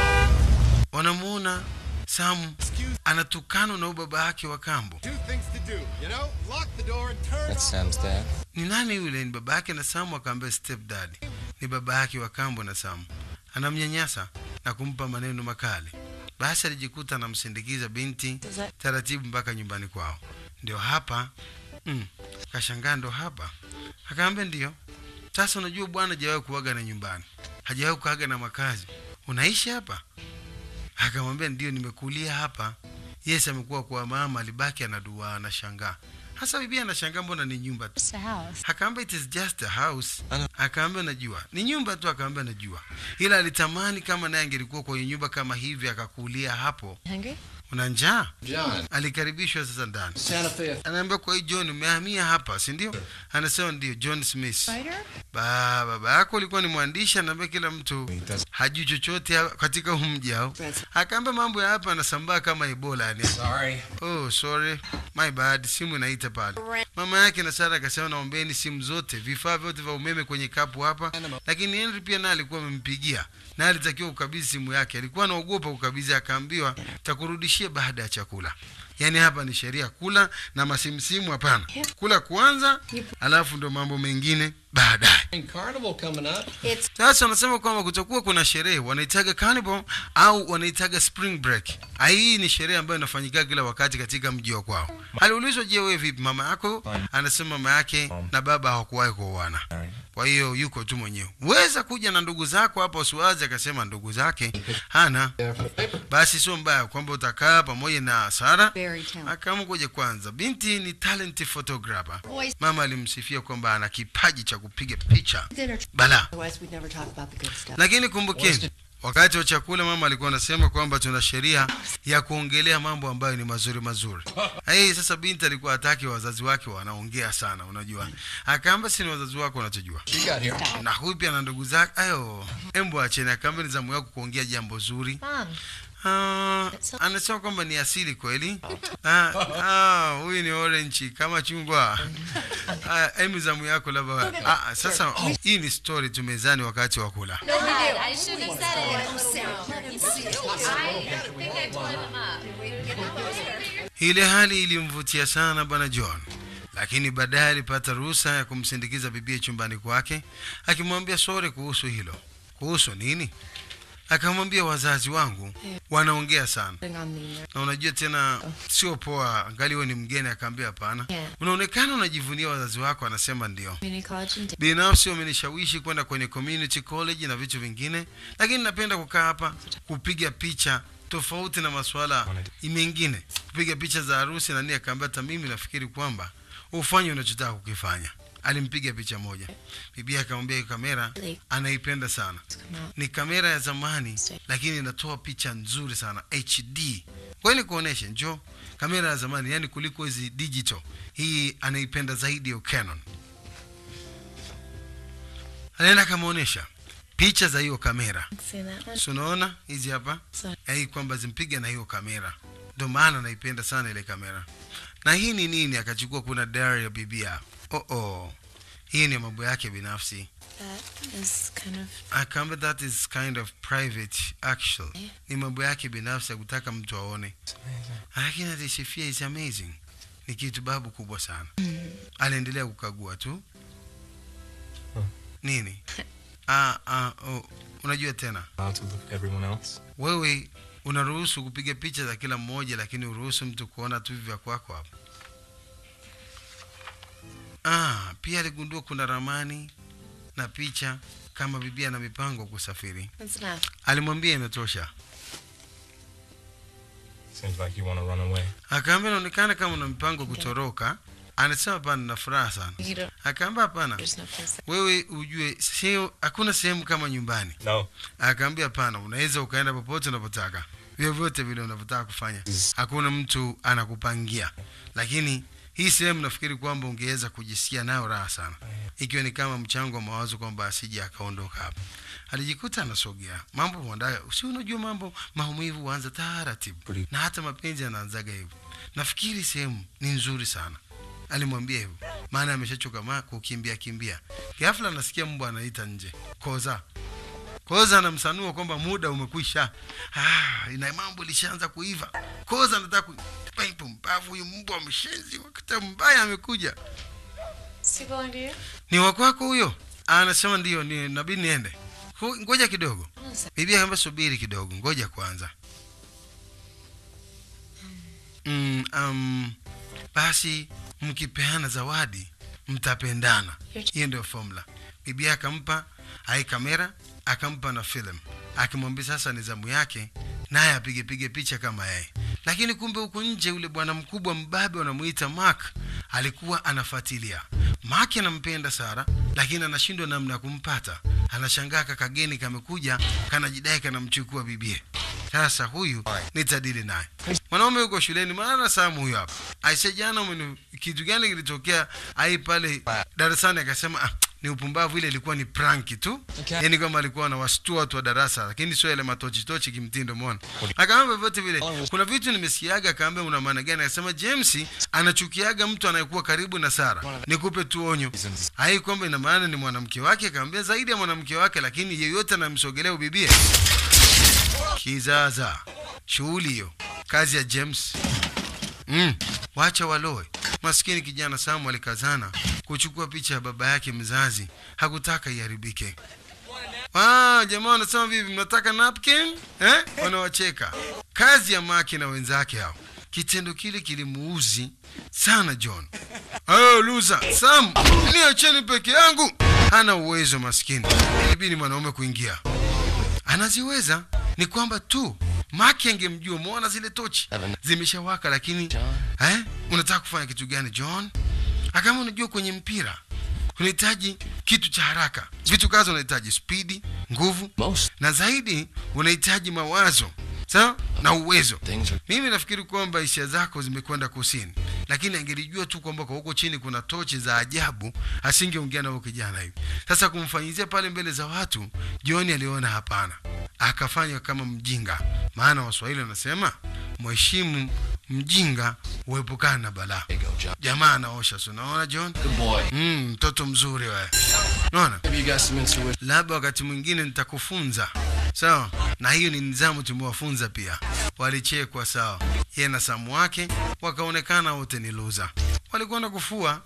wanamuona samu anatukana na ubaba yake wa kambo Two things to do, you know? Lock the door and turn That's Sam's dad. ni nani yule ni baba yake na samu akaambia step dad ni baba yake wa kambo na samu anamnyanyasa na kumpa maneno makali basi alijikuta anamsindikiza binti taratibu mpaka nyumbani kwao ndio hapa mm, kashangaa ndo hapa akaambia ndio sasa unajua bwana hajawahi kuaga na nyumbani hajawahi kuaga na makazi unaishi hapa akamwambia ndio nimekulia hapa yes amekuwa kwa mama alibaki anadua anashangaa hasa bibi anashangaa mbona ni nyumba tu Just a house. akaamba it is just a house akaambia najua ni nyumba tu akaambia najua ila alitamani kama naye angelikuwa kwenye nyumba kama hivi akakulia hapo Hungry? una njaa John. alikaribishwa sasa ndani Santa Fe. anaambia kwa hii john umehamia hapa si ndio anasema ndio john smith Spider? ba baba yako ulikuwa ni mwandishi anaambia kila mtu hajui chochote ha- katika huu mji hao akaambia mambo ya hapa anasambaa kama ebola yani Sorry. oh sorry my bad simu inaita pale mama yake na sara akasema naombeni simu zote vifaa vyote vya umeme kwenye kapu hapa lakini henry pia naye alikuwa amempigia na alitakiwa kukabidhi simu yake alikuwa anaogopa kukabidhi akaambiwa takurudishia baada ya chakula yaani hapa ni sheria kula na masimsimu hapana kula kwanza alafu ndo mambo mengine baadaye Carnival coming up. sasa wanasema kwamba kutakuwa kuna sherehe wanaitaga carnival au wanaitaga spring break Ah, hii ni sherehe ambayo inafanyika kila wakati katika mji wa kwao aliulizwa je wewe vipi mama yako anasema mama yake na baba hawakuwahi kuoana kwa hiyo yuko tu mwenyewe weza kuja na ndugu zako hapa usiwazi akasema ndugu zake hana basi sio mbaya kwamba utakaa pamoja na sara Very talented. akamkuja kwanza binti ni talent photographer mama alimsifia kwamba ana kipaji cha kupiga picha bala Otherwise, we'd never talk about the good stuff. lakini kumbukeni wakati wa chakula mama alikuwa anasema kwamba tuna sheria ya kuongelea mambo ambayo ni mazuri mazuri hey, sasa binti alikuwa hataki wazazi wake wanaongea sana unajua akaamba si ni wazazi wako wanachojua You got here. na huyu pia na ndugu zake ayo embo acheni akaamba ni zamu yako kuongea jambo zuri Mom. Ah, anasema kwamba ni asili kweli Ah, ah, huyu ni orange kama chungwa Ah, emu zamu yako labda ah, ah, sasa hii ni story tu mezani wakati wa kula I shouldn't have said it. I think I blew him up. ile hali ilimvutia sana bwana john lakini baadaye alipata ruhusa ya kumsindikiza bibie chumbani kwake akimwambia sore kuhusu hilo kuhusu nini akamwambia wazazi wangu wanaongea sana On the na unajua tena sio poa angali wewe ni mgeni akaambia hapana Yeah. unaonekana unajivunia wazazi wako anasema ndio Community college and binafsi wamenishawishi kwenda kwenye community college na vitu vingine lakini napenda kukaa hapa kupiga picha tofauti na masuala mengine kupiga picha za harusi na nini akaambia hata mimi nafikiri kwamba ufanye unachotaka kukifanya alimpiga picha moja bibi akamwambia hii kamera anaipenda sana ni kamera ya zamani lakini inatoa picha nzuri sana hd kweli kuoneshe njo kamera ya zamani yani kuliko hizi digital hii anaipenda zaidi ya canon anaenda akamwonyesha picha za hiyo kamera see that one. Si unaona hizi hapa Sawa. Ya hii kwamba zimpiga na hiyo kamera ndio maana naipenda sana ile kamera na hii ni nini akachukua kuna diary ya bibia oh -oh. hii ni mambo yake binafsi That is kind of akaambia that is kind of private actual ni mambo yake binafsi ya kutaka mtu aone lakini alisifia is amazing ni kitu babu kubwa sana aliendelea kukagua tu nini ah, ah, oh, unajua tena Allowed to look at everyone else. wewe unaruhusu kupiga picha za kila mmoja lakini uruhusu mtu kuona tu vya kwako hapo ah, pia aligundua kuna ramani na picha kama bibia na mipango kusafiri that's enough. alimwambia imetosha Seems like you want to run away. akaambia inaonekana kama una mipango kutoroka anasema hapana na furaha sana You don't. akaamba hapana There's no place. That, wewe ujue sio hakuna sehemu kama nyumbani No. akaambia hapana unaweza ukaenda popote unapotaka vyovyote vile unavyotaka kufanya hakuna mtu anakupangia lakini hii sehemu nafikiri kwamba ungeweza kujisikia nayo raha sana ikiwa ni kama mchango wa mawazo kwamba asije akaondoka hapa alijikuta anasogea mambo huandaga si unajua mambo maumivu huanza taratibu na hata mapenzi yanaanzaga hivyo nafikiri sehemu ni nzuri sana alimwambia hivyo maana ameshachoka ma kukimbia kimbia ghafla anasikia mbwa anaita nje koza koza anamsanua kwamba muda umekwisha ah, ina mambo lishaanza kuiva koza anataka ku Paipu mbavu huyu mbwa mshenzi wakati mbaya amekuja is he belong to you? ni wakwako huyo anasema ndio ni nabidi niende Hu- ngoja kidogo bibi akaambia subiri kidogo ngoja kwanza mm, um, basi mkipeana zawadi mtapendana hiyo ndio formula bibi akampa ai kamera akampa na film akimwambia sasa ni zamu yake naye apige pige picha kama yeye lakini kumbe huku nje yule bwana mkubwa mbabe wanamuita mark alikuwa anafuatilia mark anampenda sara lakini anashindwa namna ya kumpata anashangaa kakageni kamekuja kanajidai kanamchukua bibie sasa huyu nitadili naye mwanaume yuko shuleni maana samu huyo hapa aise jana umeni kitu gani kilitokea ai pale darasani akasema ah, ni upumbavu ile ilikuwa ni pranki tu Okay. yani kwamba alikuwa anawashtua watu wa darasa lakini sio ile matochitochi kimtindo mona akaamba vyote vile kuna vitu nimesikiaga akaambia una maana gani akasema james anachukiaga mtu anayekuwa karibu na sara nikupe tu onyo hai kwamba ina maana ni mwanamke wake akaambia zaidi ya mwanamke wake lakini yeyote anamsogelea ubibie kizaza shughuli hiyo kazi ya james mm, wacha waloe maskini kijana samu alikazana kuchukua picha ya baba yake mzazi hakutaka iharibike Ah, jamaa wanasema vipi mnataka napkin eh? wanawacheka kazi ya maki na wenzake hao kitendo kile kilimuuzi sana john oh, luza sam niacheni peke yangu hana uwezo maskini ilibidi mwanaume kuingia anaziweza ni kwamba tu maki angemjua mwona zile tochi zimeshawaka lakini eh, unataka kufanya kitu gani john akama unajua kwenye mpira unahitaji kitu cha haraka vitu kazi unahitaji spidi nguvu Most na zaidi unahitaji mawazo sawa na uwezo things are mimi nafikiri kwamba hisia zako zimekwenda kusini lakini angelijua tu kwamba kwa huko chini kuna tochi za ajabu asingeongea na huyo kijana hivi sasa kumfanyizia pale mbele za watu joni aliona hapana akafanywa kama mjinga maana waswahili wanasema mheshimu mjinga huepukana na balaa There you go, John. jamaa anaosha si unaona john Good boy. Mm, mtoto mzuri wewe unaona Maybe you got some intuition. labda wakati mwingine nitakufunza sawa na hiyo ni nizamu tumewafunza pia walichekwa sawa yeye na samu wake wakaonekana wote ni luza walikwenda kufua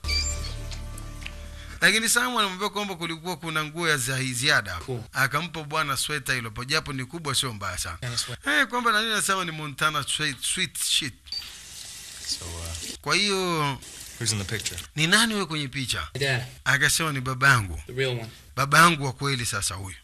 lakini samu anamwambia kwamba kulikuwa kuna nguo ya za ziada akampa bwana sweta hilo japo ni kubwa sio mbaya sana eh, kwamba nani nasema ni montana sweet, sweet shit So, uh, kwa hiyo who's in the picture? ni nani wewe kwenye picha Dad, akasema ni babangu the real one. baba yangu wa kweli sasa huyu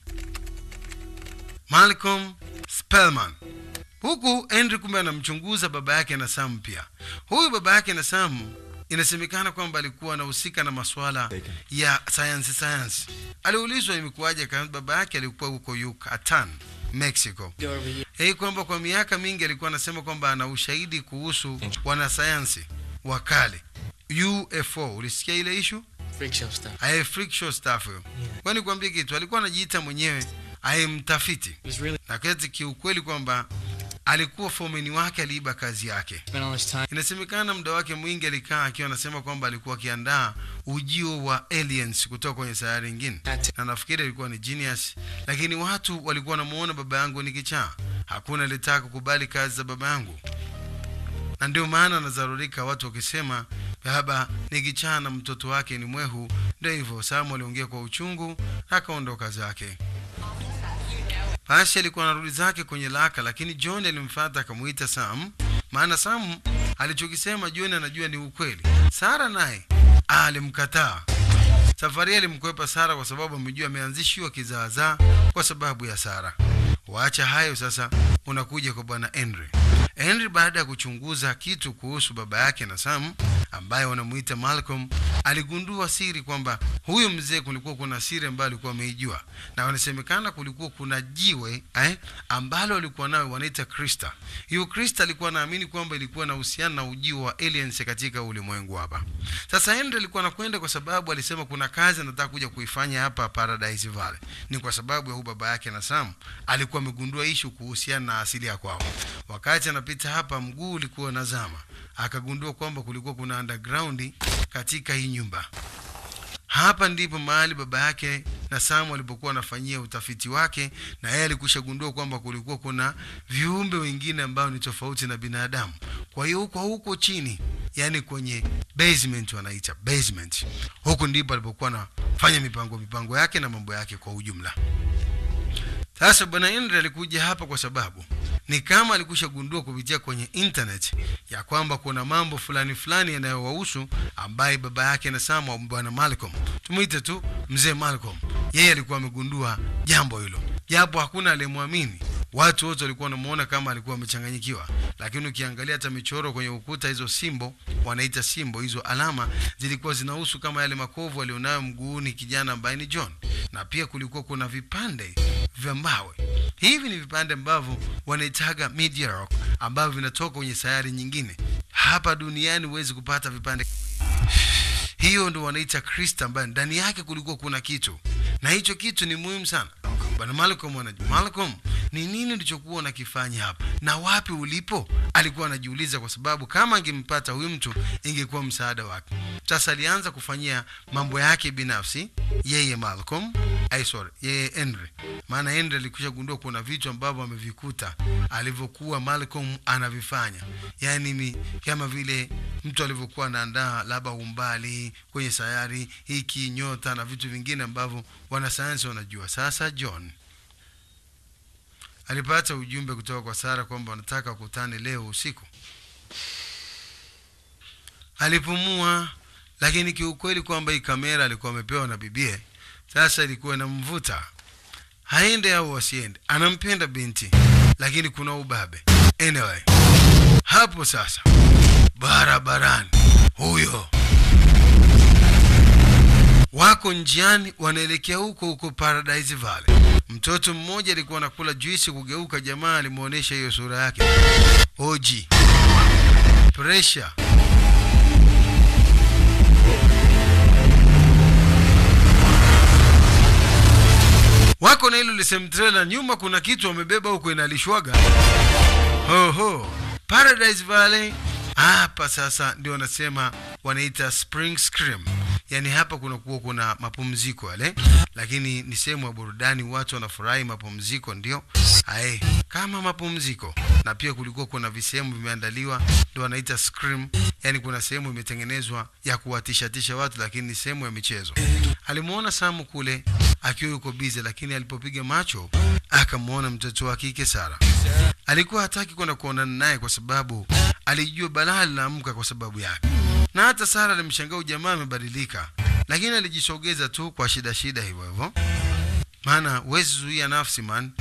malcolm spelman huku henry kumbe anamchunguza baba yake na sam pia huyu baba yake na sam inasemekana kwamba alikuwa anahusika na masuala ya sayansi sayansi aliulizwa imekuwaje kama baba yake alikuwa huko yucatan mexico Go over here. hii kwamba kwa miaka mingi alikuwa anasema kwamba ana ushahidi kuhusu wanasayansi wa kale ufo ulisikia ile ishu Freak show stuff. aye freak show stuff huyo kwani kuambia kitu alikuwa anajiita mwenyewe aye mtafiti It was really na kati kiukweli kwamba alikuwa fomeni wake aliiba kazi yake spent all this time. inasemekana muda wake mwingi alikaa akiwa anasema kwamba alikuwa akiandaa ujio wa aliens kutoka kwenye sayari ingine na nafikiri alikuwa ni genius lakini watu walikuwa wanamuona baba yangu ni kichaa hakuna alitaka kukubali kazi za baba yangu na ndio maana anazarurika watu wakisema baba ni kichaa na mtoto wake ni mwehu ndio hivyo samu aliongea kwa uchungu akaondoka zake basi alikuwa anarudi zake kwenye laka lakini john alimfata akamuita sam maana sam alichokisema john anajua ni ukweli sara naye alimkataa safari hii alimkwepa sara kwa sababu amejua ameanzishiwa kizaazaa kwa sababu ya sara waacha hayo sasa unakuja kwa bwana henry Henry baada ya kuchunguza kitu kuhusu baba yake na Sam ambaye wanamuita Malcolm, aligundua siri kwamba huyu mzee kulikuwa kuna siri ambayo alikuwa ameijua, na wanasemekana kulikuwa kuna jiwe eh, ambalo alikuwa nayo wanaita Krista. Hiyo Krista alikuwa anaamini kwamba ilikuwa na uhusiano na ujio wa aliens katika ulimwengu hapa. Sasa Henry alikuwa anakwenda kwa sababu alisema kuna kazi anataka kuja kuifanya hapa Paradise Valley. Ni kwa sababu ya huyu baba yake na Sam alikuwa amegundua ishu kuhusiana na asili ya kwao. Wakati anapita hapa, mguu ulikuwa unazama, akagundua kwamba kulikuwa kuna underground katika hii nyumba. Hapa ndipo mahali baba yake na Sam walipokuwa wanafanyia utafiti wake, na yeye alikusha gundua kwamba kulikuwa kuna viumbe wengine ambao ni tofauti na binadamu. Kwa hiyo huko huko chini, yani kwenye basement wanaita basement, huko ndipo alipokuwa anafanya mipango mipango yake na mambo yake kwa ujumla. Sasa bwana Henry alikuja hapa kwa sababu ni kama alikusha gundua kupitia kwenye internet ya kwamba kuna mambo fulani fulani yanayowahusu ambaye baba yake na Sam au bwana Malcolm, tumwite tu mzee Malcolm, yeye alikuwa amegundua jambo hilo, japo hakuna aliyemwamini. Watu wote walikuwa wanamuona kama alikuwa amechanganyikiwa, lakini ukiangalia hata michoro kwenye ukuta, hizo simbo wanaita simbo, hizo alama zilikuwa zinahusu kama yale makovu alionayo mguuni kijana ambaye ni John, na pia kulikuwa kuna vipande vya mawe. Hivi ni vipande ambavyo wanaitaga meteor rock ambavyo vinatoka kwenye sayari nyingine. Hapa duniani huwezi kupata vipande hiyo ndo wanaita krista ambayo ndani yake kulikuwa kuna kitu na hicho kitu ni muhimu sana bwana malcolm anajua malcolm ni nini ulichokuwa unakifanya hapa na wapi ulipo alikuwa anajiuliza kwa sababu kama angempata huyu mtu ingekuwa msaada wake sasa alianza kufanyia mambo yake binafsi yeye malcolm ay sorry yeye henry maana henry alikwisha gundua kuna vitu ambavyo amevikuta alivyokuwa malcolm anavifanya yaani mi, kama vile mtu alivyokuwa anaandaa labda umbali kwenye sayari hiki nyota na vitu vingine ambavyo wanasayansi wanajua sasa john alipata ujumbe kutoka kwa sara kwamba wanataka wakutane leo usiku alipumua lakini kiukweli kwamba hii kamera alikuwa amepewa na bibie sasa ilikuwa inamvuta haende au wasiende anampenda binti lakini kuna ubabe anyway hapo sasa barabarani huyo wako njiani wanaelekea huko huko paradise valley mtoto mmoja alikuwa anakula juisi kugeuka jamaa alimwonyesha hiyo sura yake oji presha wako na hilo lisemtrela nyuma kuna kitu wamebeba huko inalishwaga hoho paradise valley hapa sasa ndio wanasema wanaita spring scream yaani hapa kunakuwa kuna mapumziko yale lakini ni sehemu ya burudani watu wanafurahi mapumziko ndio ae kama mapumziko na pia kulikuwa kuna visehemu vimeandaliwa ndio wanaita scream yaani kuna sehemu imetengenezwa ya kuwatishatisha watu lakini ni sehemu ya michezo alimwona samu kule akiwa yuko bize lakini alipopiga macho akamwona mtoto wa kike sara alikuwa hataki kwenda kuonana naye kwa sababu alijua balaa linaamka kwa sababu yake na hata sara alimshangaa ujamaa amebadilika lakini alijisogeza tu kwa shida shida hivyo hivyo maana huwezi zuia nafsi man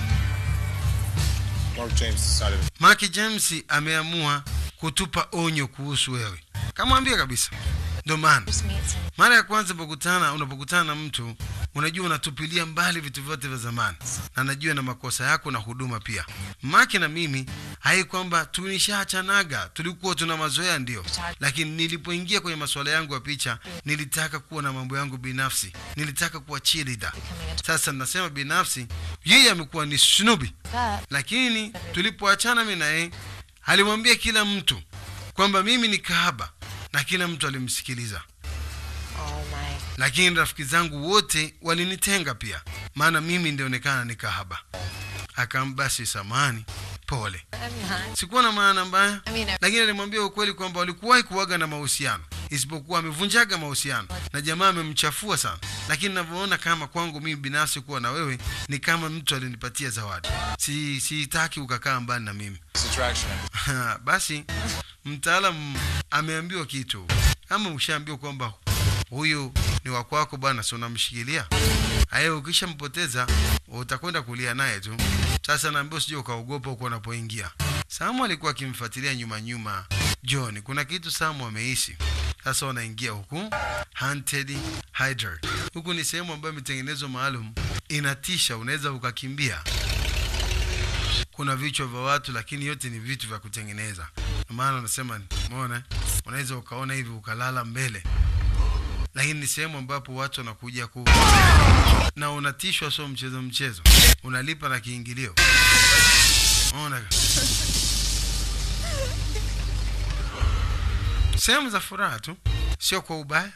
Mark James decided Mark James ameamua kutupa onyo kuhusu wewe kamwambia kabisa ndio maana mara ya kwanza unapokutana unapokutana na mtu unajua unatupilia mbali vitu vyote vya zamani na najua na makosa yako na huduma pia maki na mimi hai kwamba tulishaachanaga tulikuwa tuna mazoea ndio lakini nilipoingia kwenye masuala yangu ya picha nilitaka kuwa na mambo yangu binafsi nilitaka kuwa cheerleader sasa nasema binafsi yeye amekuwa ni snubi lakini tulipoachana mi naye alimwambia kila mtu kwamba mimi ni kahaba na kila mtu alimsikiliza Oh my. lakini rafiki zangu wote walinitenga pia maana mimi ndionekana ni kahaba akambasi samani pole I'm not. sikuwa na maana mbaya I mean, I- lakini alimwambia ukweli kwamba walikuwahi kuwaga na mahusiano isipokuwa amevunjaga mahusiano na jamaa amemchafua sana lakini navyoona kama kwangu mimi binafsi kuwa na wewe ni kama mtu alinipatia zawadi si sitaki ukakaa mbali na mimi his attraction. basi mtaalam ameambiwa kitu kama ushaambiwa kwamba huyu ni wakwako bwana si unamshikilia aye ukishampoteza utakwenda kulia naye tu sasa naambia usije ukaogopa huko unapoingia Samu alikuwa akimfuatilia nyuma nyuma John. Kuna kitu Samu ameishi. Sasa wanaingia huku Haunted Hydra. Huku ni sehemu ambayo imetengenezwa maalum, inatisha, unaweza ukakimbia. Kuna vichwa vya watu, lakini yote ni vitu vya kutengeneza. Ndio maana unasema, umeona, unaweza ukaona hivi ukalala mbele, lakini ni sehemu ambapo watu wanakuja ku na unatishwa, sio mchezo mchezo, unalipa na kiingilio. Unaona, sehemu za furaha tu, sio kwa ubaya.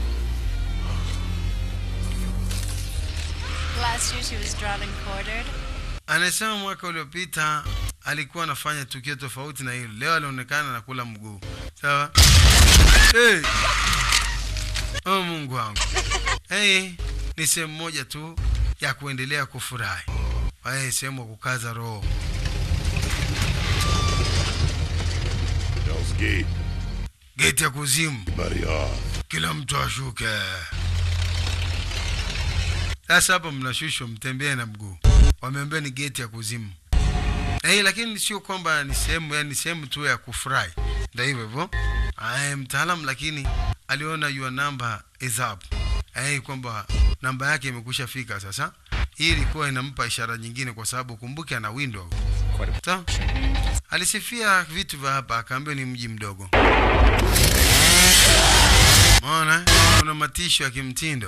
Last year she was drawn and quartered. Anasema mwaka uliopita alikuwa anafanya tukio tofauti na hilo. Leo alionekana anakula mguu. Sawa? Hey. Oh, Mungu wangu. Hey, ni sehemu moja tu ya kuendelea kufurahi. Hey, sehemu ya kukaza roho. Hell's Gate. Geti ya kuzimu. Buddy off. Kila mtu ashuke. Sasa hapa mnashushwa mtembee na mguu. Wameambia ni geti ya kuzimu. Eh, lakini sio kwamba ni sehemu yani sehemu tu ya kufurahi. Ndio hivyo hivyo. Aya, mtaalamu lakini aliona your number is up. Eh, kwamba namba yake imekwisha fika sasa. Hii ilikuwa inampa ishara nyingine kwa sababu kumbuke ana window. Sawa? Alisifia vitu vya hapa akaambiwa ni mji mdogo. Umeona? Kuna matisho ya kimtindo.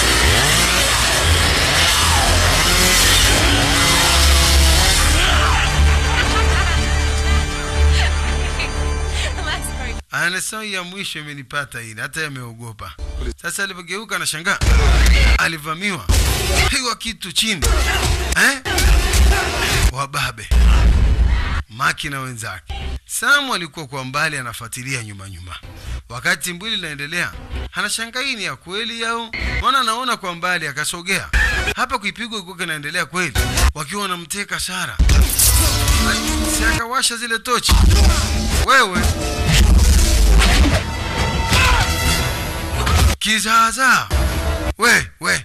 That's very Anasema ya mwisho imenipata ile, hata yameogopa. Sasa alipogeuka na shangaa, alivamiwa, pigwa kitu chini eh? Wababe Maki na wenzake. Samu alikuwa kwa mbali anafuatilia nyuma nyuma, wakati mbwili linaendelea, anashangaa hii ni ya kweli au maana anaona kwa mbali, akasogea hapa kuipigwa ilikuwa kinaendelea kweli, wakiwa wanamteka Sara. Si akawasha zile tochi, wewe kizaazaa we we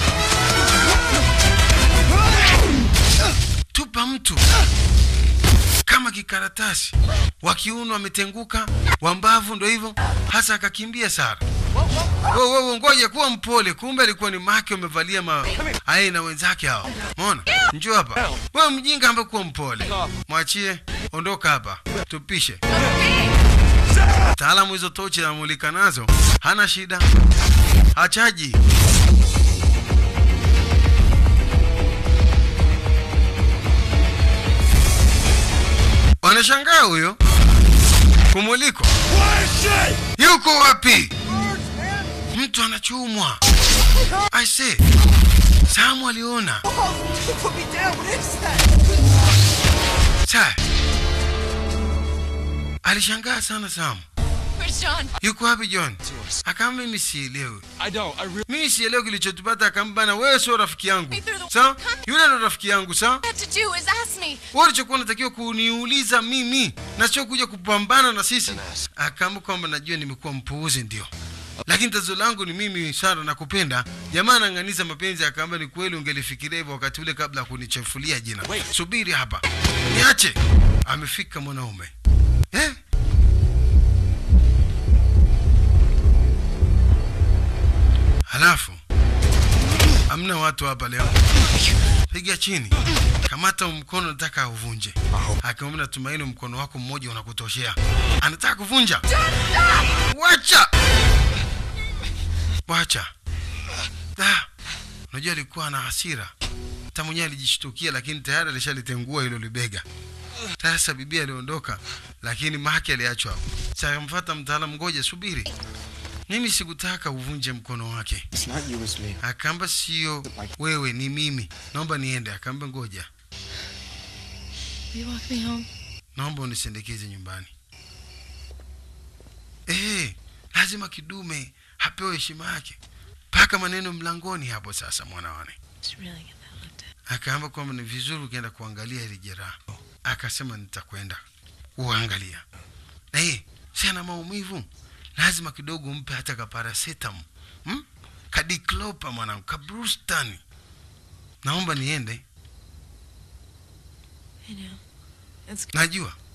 tupa mtu kama kikaratasi wa kiuno wametenguka wambavu ndo hivyo hasa akakimbia sara wewe wewe ngoja kuwa mpole kumbe alikuwa ni make umevalia ma aye na wenzake hao umeona njoo hapa wewe mjinga ambaye kuwa mpole mwachie ondoka hapa tupishe taalamu hizo tochi anamulika nazo hana shida hachaji wanashangaa huyo kumuliko yuko wapi mtu anachumwa aise samu aliona sa alishangaa sana samu Where's John? yuko wapi john akama mimi sielewi I don't. I really. mimi sielewi kilichotupata akambana wewe sio rafiki yangu Me through the- sawa yule ndo rafiki yangu sawa All I had to do is ask me. wewe ulichokuwa unatakiwa kuniuliza mimi na sio kuja kupambana na sisi akaamba kwamba najua nimekuwa mpuuzi ndio lakini tatizo langu ni mimi sara nakupenda jamaa anang'aniza mapenzi akaamba ni kweli ungelifikiria hivyo wakati ule kabla ya kunichafulia jina subiri hapa niache amefika mwanaume eh? halafu hamna watu hapa leo piga chini kamata mkono nataka uvunje akiomba natumaini mkono wako mmoja unakutoshea anataka kuvunja wacha wacha Da. unajua alikuwa na hasira hata mwenyewe alijishtukia lakini tayari alishalitengua hilo libega sasa bibi aliondoka lakini maki aliachwa hapo sakamfata mtaalamu ngoja subiri mimi sikutaka uvunje mkono wake It's not you, it's me. akaamba sio wewe ni mimi naomba niende akaamba ngoja Will you walk me home? naomba unisindikize nyumbani eh lazima kidume apewe heshima yake paka maneno mlangoni hapo sasa mwanawane Just really get that looked at. akaamba kwamba ni vizuri ukienda kuangalia hili jeraha akasema nitakwenda kuangalia na hii si ana maumivu lazima kidogo umpe hata kaparasetam hmm? kadiklopa mwanangu kabrustani naomba niende I know. It's najua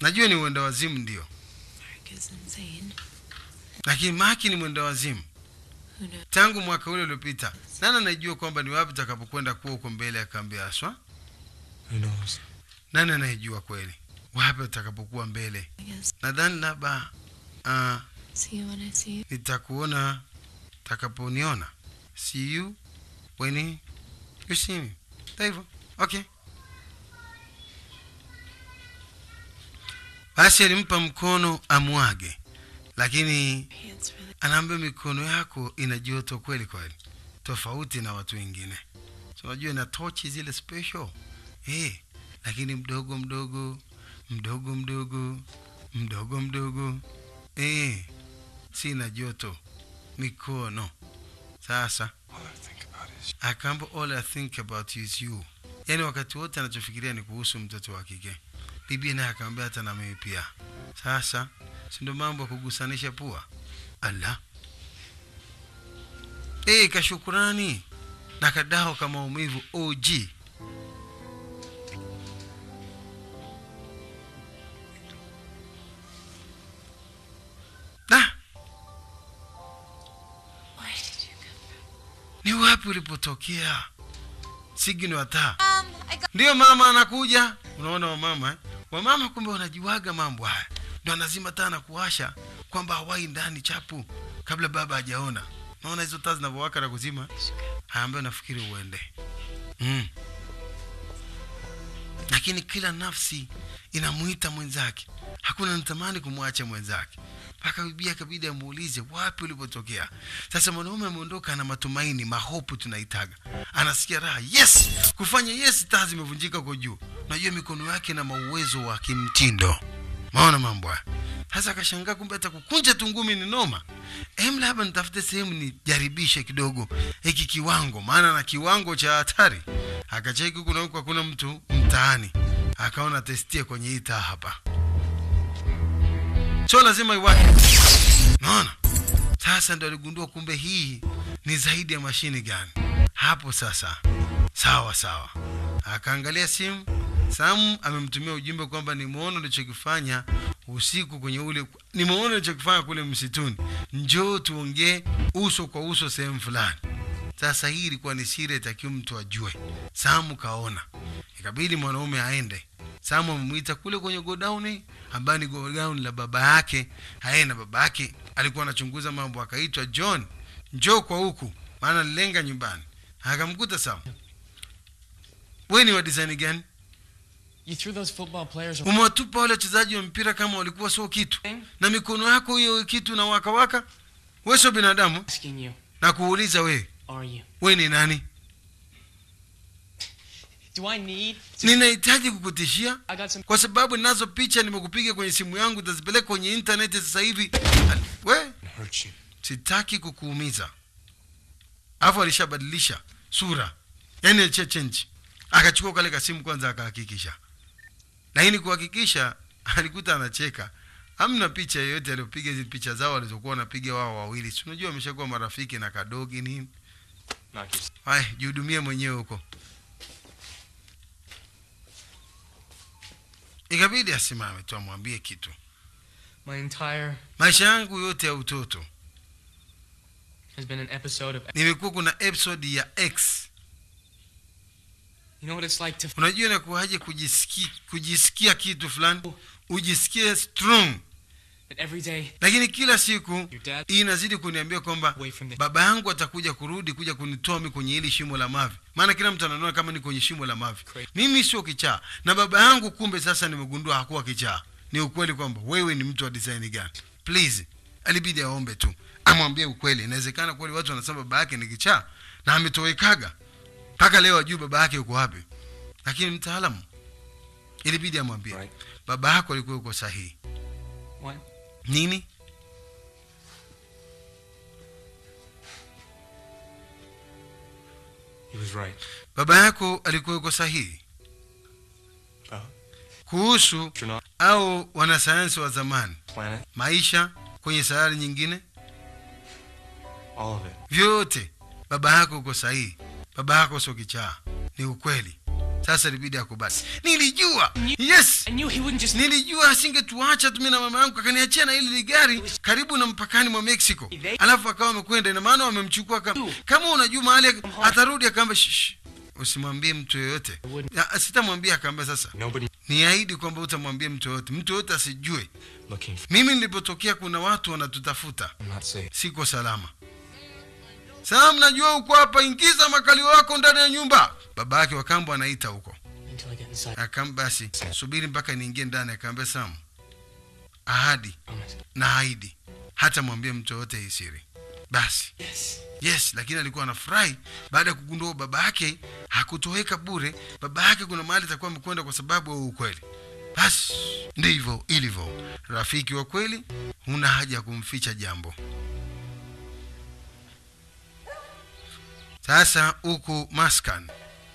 najua ni mwenda wazimu ndio Mark is insane. lakini maki ni mwenda wazimu Who knows? tangu mwaka ule uliopita nani anajua kwamba ni wapi takapokwenda kuwa huko mbele ya kambi ya aswa Who knows? nani anayejua kweli wapi atakapokuwa mbele I guess. nadhani labda uh, See you when I see you. nitakuona takaponiona see you when you see me Ndio hivyo okay basi alimpa mkono amwage lakini Hands really. anaambia mikono yako ina joto kweli kweli tofauti na watu wengine so unajua ina tochi zile special eh lakini mdogo mdogo mdogo mdogo mdogo mdogo eh sina joto mikono sasa All I think about is akaamba all I think about is you yaani wakati wote anachofikiria ni kuhusu mtoto wa kike bibi naye akamwambia hata na mimi pia sasa si ndio mambo ya kugusanisha pua ala e, kashukurani na kadao ka maumivu og da Where did you come from? ni wapi ulipotokea sigino hata Um, I got ndiyo mama anakuja unaona wamama eh? wamama kumbe wanajiwaga mambo haya ndo anazima taa na kuwasha kwamba hawai ndani chapu kabla baba hajaona naona hizo taa zinavyowaka na kuzima haambayo nafikiri uende mm. lakini kila nafsi inamwita mwenzake hakuna natamani kumwacha mwenzake mpaka bibia akabidi amuulize wapi ulipotokea sasa mwanaume ameondoka na matumaini mahopu tunaitaga anasikia raha yes kufanya yes taa zimevunjika kwa juu najua mikono yake na mauwezo wa kimtindo maona mambo haya sasa akashangaa kumbe hata kukunja tungumi ni noma em labda nitafute sehemu nijaribishe kidogo hiki kiwango maana na kiwango cha hatari akacheki huku na huku hakuna mtu mtaani akaona testie kwenye hii taa hapa so lazima iwake naona sasa ndo aligundua kumbe hii ni zaidi ya mashini gani hapo sasa sawa sawa akaangalia simu samu amemtumia ujumbe kwamba nimeona ulichokifanya usiku kwenye ule nimeona ulichokifanya kule msituni njoo tuongee uso kwa uso sehemu fulani sasa hii ilikuwa ni siri itakiwa mtu ajue samu kaona ikabidi mwanaume aende samu amemwita kule kwenye godauni ambayo ni godauni la baba yake aye na baba yake alikuwa anachunguza mambo akaitwa john njoo kwa huku maana alilenga nyumbani akamkuta samu we ni wa design gani You threw those football players away. umewatupa wale wachezaji wa mpira kama walikuwa sio kitu na mikono yako hiyo kitu na wakawaka we sio binadamu Asking you, na kuuliza we are you? we ni nani Do I need? To, ninahitaji kukutishia I got some. kwa sababu ninazo picha nimekupiga kwenye simu yangu utazipeleka kwenye intaneti sasa hivi we hurt you. sitaki kukuumiza alafu alishabadilisha sura yani alicha change akachukua kale kasimu kwanza akahakikisha lakini kuhakikisha alikuta anacheka hamna picha yoyote aliyopiga hizi picha zao walizokuwa wanapiga wao wawili si unajua wameshakuwa marafiki na kadogi nini Knock yourself. haya jihudumie mwenyewe huko ikabidi asimame tu amwambie kitu My entire maisha yangu yote ya utoto has been an episode of. nimekuwa kuna episode ya x You know what it's like to. unajua inakuwaje kujisikia, kujisikia kitu fulani ujisikie strong That every day lakini kila siku your dad hii inazidi kuniambia kwamba away from the. baba yangu atakuja kurudi kuja kunitoa mi kwenye hili shimo la mavi maana kila mtu anaona kama ni kwenye shimo la mavi Crazy. mimi sio kichaa na baba yangu kumbe sasa nimegundua hakuwa kichaa ni ukweli kwamba wewe ni mtu wa design gani please alibidi aombe tu amwambie ukweli inawezekana kweli watu wanasema baba yake ni kichaa na ametowekaga mpaka leo ajui baba yake yuko wapi lakini mtaalamu ilibidi amwambie Right. baba yako alikuwa yuko sahihi What? nini He was right. baba yako alikuwa yuko sahihi Uh, kuhusu astronaut, au wanasayansi wa zamani planet, maisha kwenye sayari nyingine all of it. vyote baba yako uko sahihi baba yako sio kichaa ni ukweli sasa ilibidi akubali nilijua yes I knew he wouldn't just. nilijua asingetuacha tu mimi na mama yangu akaniachia na hili gari karibu na mpakani mwa mexico alafu akawa amekwenda ina maana wamemchukua kama, kama unajua mahali atarudi akaamba "Shh, usimwambie mtu yoyote Ya, sitamwambia akaamba sasa Nobody niahidi kwamba utamwambia mtu yoyote mtu yoyote asijue looking for. mimi nilipotokea kuna watu wanatutafuta I'm not safe. siko salama saa mnajua uko hapa ingiza makalio yako ndani ya nyumba baba yake wakambo anaita huko Until I get inside. akam basi subiri mpaka niingie ndani akaambia sam ahadi Promise. na ahidi hata mwambie mtu yoyote hii siri basi Yes. yes lakini alikuwa anafurahi baada ya kugundua baba yake hakutoweka bure baba yake kuna mahali atakuwa amekwenda kwa sababu ya ukweli basi ndivyo ilivyo rafiki wa kweli huna haja ya kumficha jambo sasa huku maskan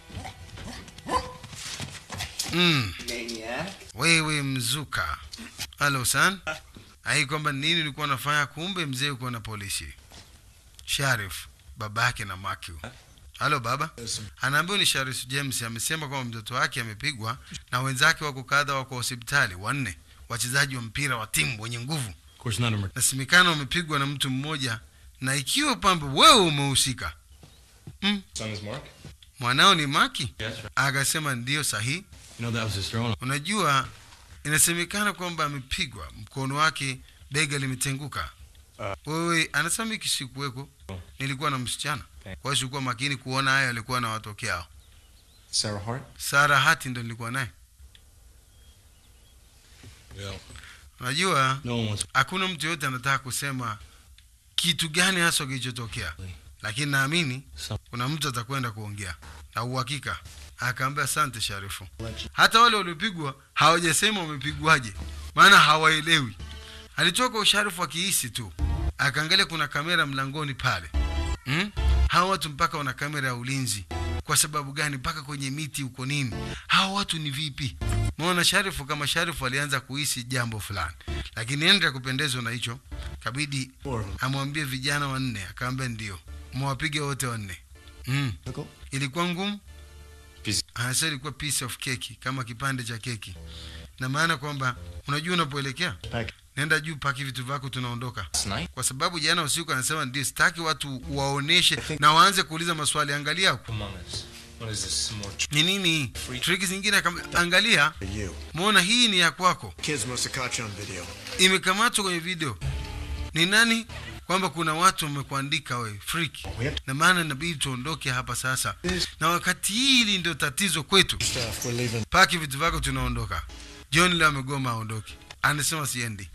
mm. wewe mzuka halo san ai kwamba nini ulikuwa unafanya kumbe mzee uko na polisi sharif baba yake na Matthew. halo baba anaambiwa ni sharif james amesema kwamba mtoto wake amepigwa na wenzake wako kadha wako hospitali wanne wachezaji wa mpira wa timu wenye nguvu Of course, none of them nasemekana wamepigwa na mtu mmoja na ikiwa pambe wewe umehusika mm. Son is Mark. mwanao ni maki Yes, right. akasema ndiyo sahihi You know that was his throne. unajua inasemekana kwamba amepigwa mkono wake bega limetenguka wewe anasema miki sikuweko nilikuwa na msichana kwa hiyo sikuwa makini kuona hayo alikuwa na watokea hao Sarah Hart. sara hati ndo nilikuwa naye Yeah. unajua No one wants. hakuna mtu yoyote anataka kusema kitu gani haswa kilichotokea lakini naamini Some- kuna mtu atakwenda kuongea na uhakika akaambia asante sharifu hata wale waliopigwa hawajasema wamepigwaje maana hawaelewi alitoka usharifu akihisi tu akaangalia kuna kamera mlangoni pale hmm? hawa watu mpaka wana kamera ya ulinzi kwa sababu gani mpaka kwenye miti huko nini hawa watu ni vipi maona sharifu kama sharifu alianza kuhisi jambo fulani lakini ende ya kupendezwa na hicho kabidi amwambie vijana wanne akaambia ndio mwapige wote wanne mm. ilikuwa ngumu Piece- hasa ilikuwa piece of keki kama kipande cha keki na maana kwamba unajua unapoelekea nenda juu paki vitu vyako tunaondoka Last night. kwa sababu jana usiku anasema ndio sitaki watu waoneshe na waanze kuuliza maswali angalia huko Among us. What is this? Some more tr- ni nini hii triki zingine akam- angalia You. mwona hii ni ya kwako Kids must have caught you on video. imekamatwa kwenye video ni nani kwamba kuna watu wamekuandika we freak na maana inabidi tuondoke hapa sasa na wakati hili ndio tatizo kwetu Stuff, we're leaving. paki vitu vyako tunaondoka john leo amegoma aondoke anasema siendi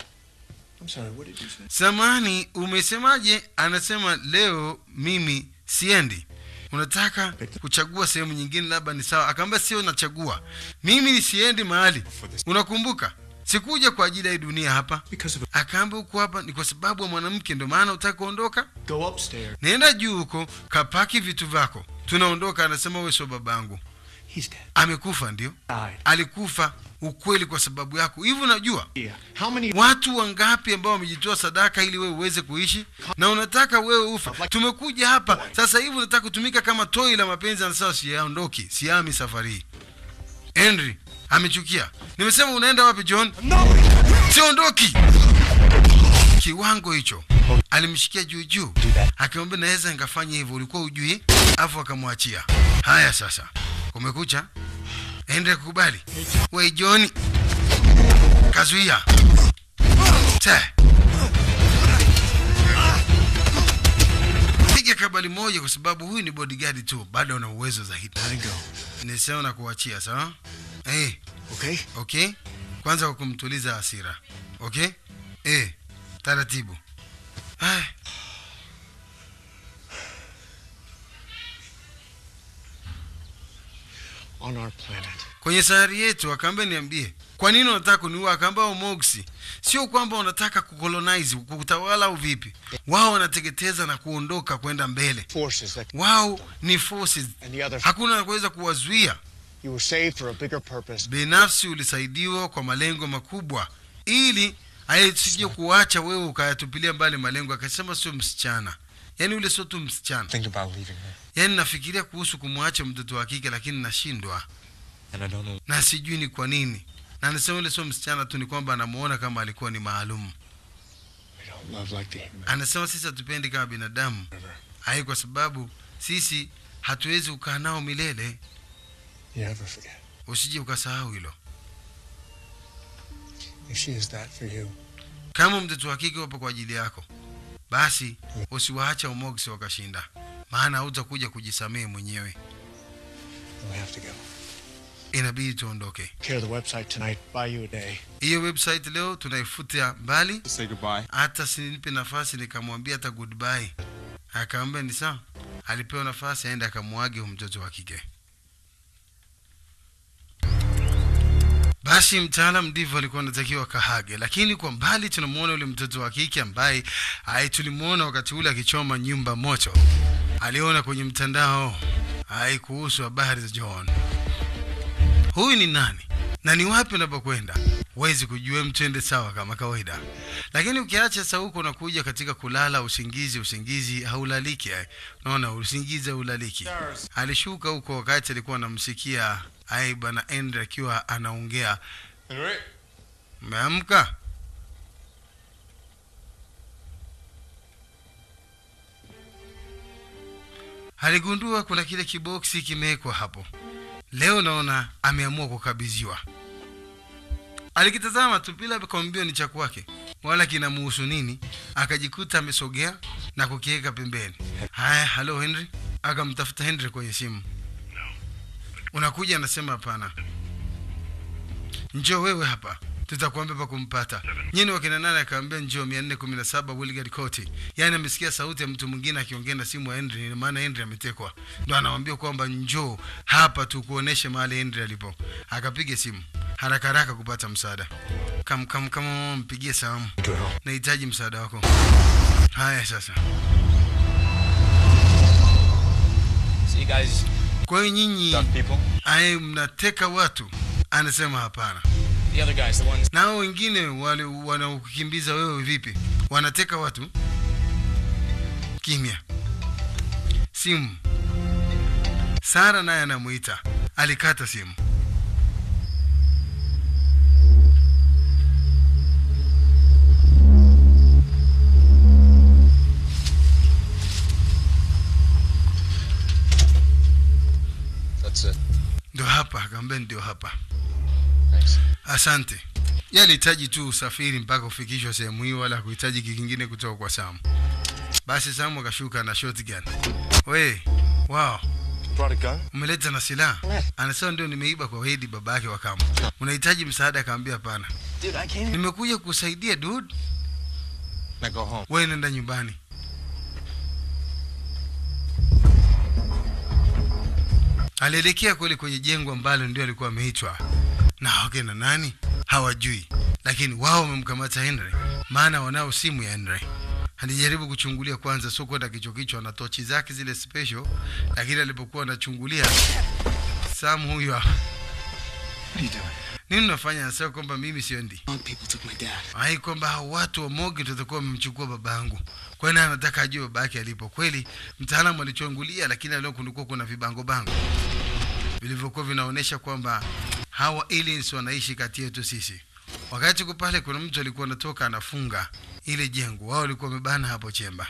I'm sorry, what did you say? samani umesemaje anasema leo mimi siendi unataka kuchagua sehemu nyingine labda ni sawa akaambia sio nachagua mimi siendi mahali unakumbuka sikuja kwa ajili ya hii dunia hapa Because of akaambia huko hapa ni kwa sababu ya mwanamke ndio maana utaka kuondoka Go upstairs. nenda juu huko kapaki vitu vyako tunaondoka anasema wewe sio babangu He's dead. amekufa ndio Died. alikufa ukweli kwa sababu yako hivi unajua Yeah. How many? watu wangapi ambao wamejitoa sadaka ili wewe uweze kuishi na unataka wewe ufa tumekuja hapa sasa hivi unataka kutumika kama toi la mapenzi anasema siaondoki siami safari hii henry amechukia nimesema unaenda wapi john siondoki kiwango hicho alimshikia juu juu akimwambia naweza nikafanya hivyo ulikuwa ujui afu akamwachia haya sasa kumekucha ende kukubali we john kazuia Te. piga kabali moja kwa sababu huyu ni bodyguard tu bado ana uwezo zaidi nisema na kuachia sawa hey, Okay. okay kwanza kwa kumtuliza hasira okay eh taratibu Ay. On our planet. kwenye sayari yetu akaambia niambie kwa nini unataka kuniua akaambia umoksi sio kwamba unataka kukolonize kutawala au vipi wao wanateketeza na kuondoka kwenda mbele Forces that wao ni forces and the others. hakuna anaweza kuwazuia You were saved for a bigger purpose. binafsi ulisaidiwa kwa malengo makubwa ili asije kuacha wewe ukayatupilia mbali malengo akasema sio msichana yaani ule sio tu msichana Think about leaving her. yaani nafikiria kuhusu kumwacha mtoto wa kike lakini nashindwa And I don't know. na sijui ni kwa nini na anasema ule sio msichana tu ni kwamba anamuona kama alikuwa ni maalum We don't love like the human anasema sisi hatupendi kama binadamu river. hai kwa sababu sisi hatuwezi kukaa nao milele You never forget. usije ukasahau hilo If she is that for you, kama mtoto wa kike wapo kwa ajili yako basi usiwaacha umogsi wakashinda maana hautakuja kujisamehe mwenyewe then we have to go. inabidi tuondoke Clear the website tonight. Buy you a day. hiyo website leo tunaifutia mbali Say goodbye. hata sinipe nafasi nikamwambia hata goodbye akaambia ni sawa alipewa nafasi aende akamwage huyu mtoto wa kike basi mtaalam ndivyo alikuwa anatakiwa kahage lakini kwa mbali tunamwona yule mtoto wa kike ambaye ai tulimwona wakati ule akichoma nyumba moto aliona kwenye mtandao ai kuhusu habari za john huyu ni nani na ni wapi unapokwenda huwezi kujua mtende sawa kama kawaida lakini ukiacha sasa huko unakuja katika kulala usingizi usingizi haulaliki eh. unaona usingizi haulaliki alishuka huko wakati alikuwa anamsikia ai bwana Andre akiwa anaongea Henry? umeamka aligundua kuna kile kiboksi kimewekwa hapo leo naona ameamua kukabidhiwa alikitazama tu bila kwambio ni cha kwake wala kinamuhusu nini akajikuta amesogea na kukiweka pembeni haya halo henry akamtafuta henry kwenye simu unakuja anasema hapana njoo wewe hapa tutakuambia pa kumpata nyini wakina nane akaambia njoo mia nne kumi na saba wilgard court yaani amesikia sauti ya mtu mwingine akiongea na simu ya henry ina maana henry ametekwa ndo anawambia kwamba njoo hapa tukuoneshe mahali henry alipo akapiga simu haraka haraka kupata msaada kam kam kam mpigie salamu nahitaji msaada wako haya sasa So you guys kwa hiyo nyinyi duck people? aye mnateka watu anasema hapana The other guys, the ones. nao wengine wale wanaokukimbiza wewe vipi wanateka watu kimya simu sara naye anamuita alikata simu That's it. ndio hapa akaambia ndio hapa Thanks. asante Yeye alihitaji tu usafiri mpaka ufikishwa sehemu hiyo wala kuhitaji kingine kutoka kwa samu basi samu akashuka na shotgun we wow Brought a gun? umeleta na silaha anasema ndio nimeiba kwa wedi baba yake wa kama unahitaji msaada akaambia hapana Dude, I can't. nimekuja kusaidia dude Now go home. wewe nenda nyumbani alielekea kweli kwenye jengo ambalo ndio alikuwa ameitwa na wakena nani hawajui lakini wao wamemkamata henry maana wanao simu ya henry alijaribu kuchungulia kwanza sio kwenda kichwa kichwa na tochi zake zile special lakini alipokuwa anachungulia sam huyu hapa. nini unafanya anasema kwamba mimi siendi Wrong people took my dad. ai kwamba hao watu wa mogi tutakuwa wamemchukua baba yangu kwani anataka ajue baba yake alipo kweli mtaalamu alichungulia lakini leo kulikuwa kuna vibango bango vilivyokuwa vinaonyesha kwamba hawa aliens wanaishi kati yetu sisi wakati uko pale kuna mtu alikuwa anatoka anafunga ile jengo wao walikuwa wamebana hapo chemba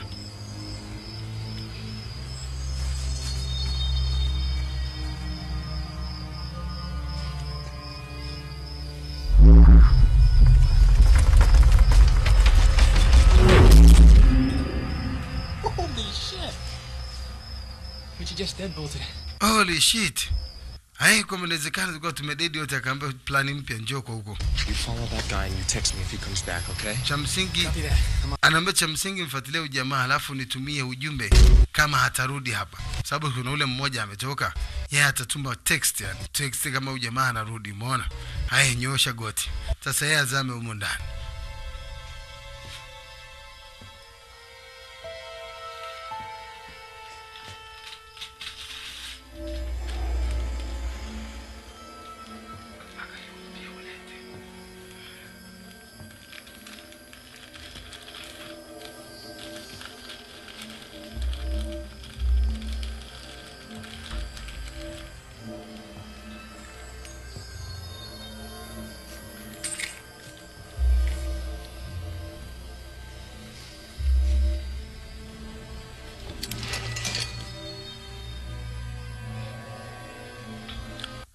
Holy shit. But you just deadbolted. holy shit ai kwamba inawezekana tulikuwa tumededi wote akaambia plani mpya njoo kwa huko You follow that guy and you text me if he comes back, okay? cha msingi Copy that. I'm anaambia cha msingi mfuatilie ujamaa halafu nitumie ujumbe kama hatarudi hapa sababu kuna ule mmoja ametoka yeye atatuma text yani text kama ujamaa anarudi umeona haya nyoosha goti sasa yeye azame humo ndani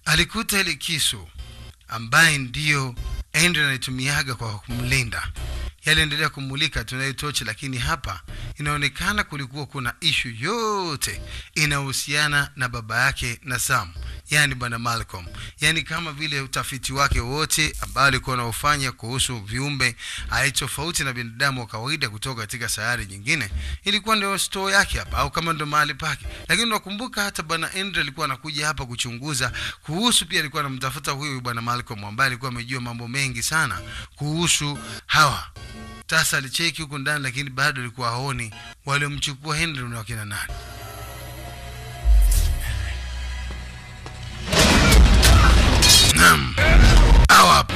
alikuta ile kisu ambaye ndiyo Andrew anaitumiaga kwa kumlinda. Yaliendelea kumulika tunayo tochi, lakini hapa inaonekana kulikuwa kuna ishu yote inahusiana na baba yake na Sam, yani bwana Malcolm, yani kama vile utafiti wake wote ambao alikuwa anaofanya kuhusu viumbe ai tofauti na binadamu wa kawaida kutoka katika sayari nyingine, ilikuwa ndio store yake hapa, au kama ndio mahali pake. Lakini nakumbuka hata bwana Andrew alikuwa anakuja hapa kuchunguza kuhusu, pia alikuwa anamtafuta huyu bwana Malcolm ambaye alikuwa amejua mambo mengi sana kuhusu hawa sasa alicheki huku ndani lakini bado alikuwa haoni waliomchukua Henry ni wakina nani. Naam, hawa hapa.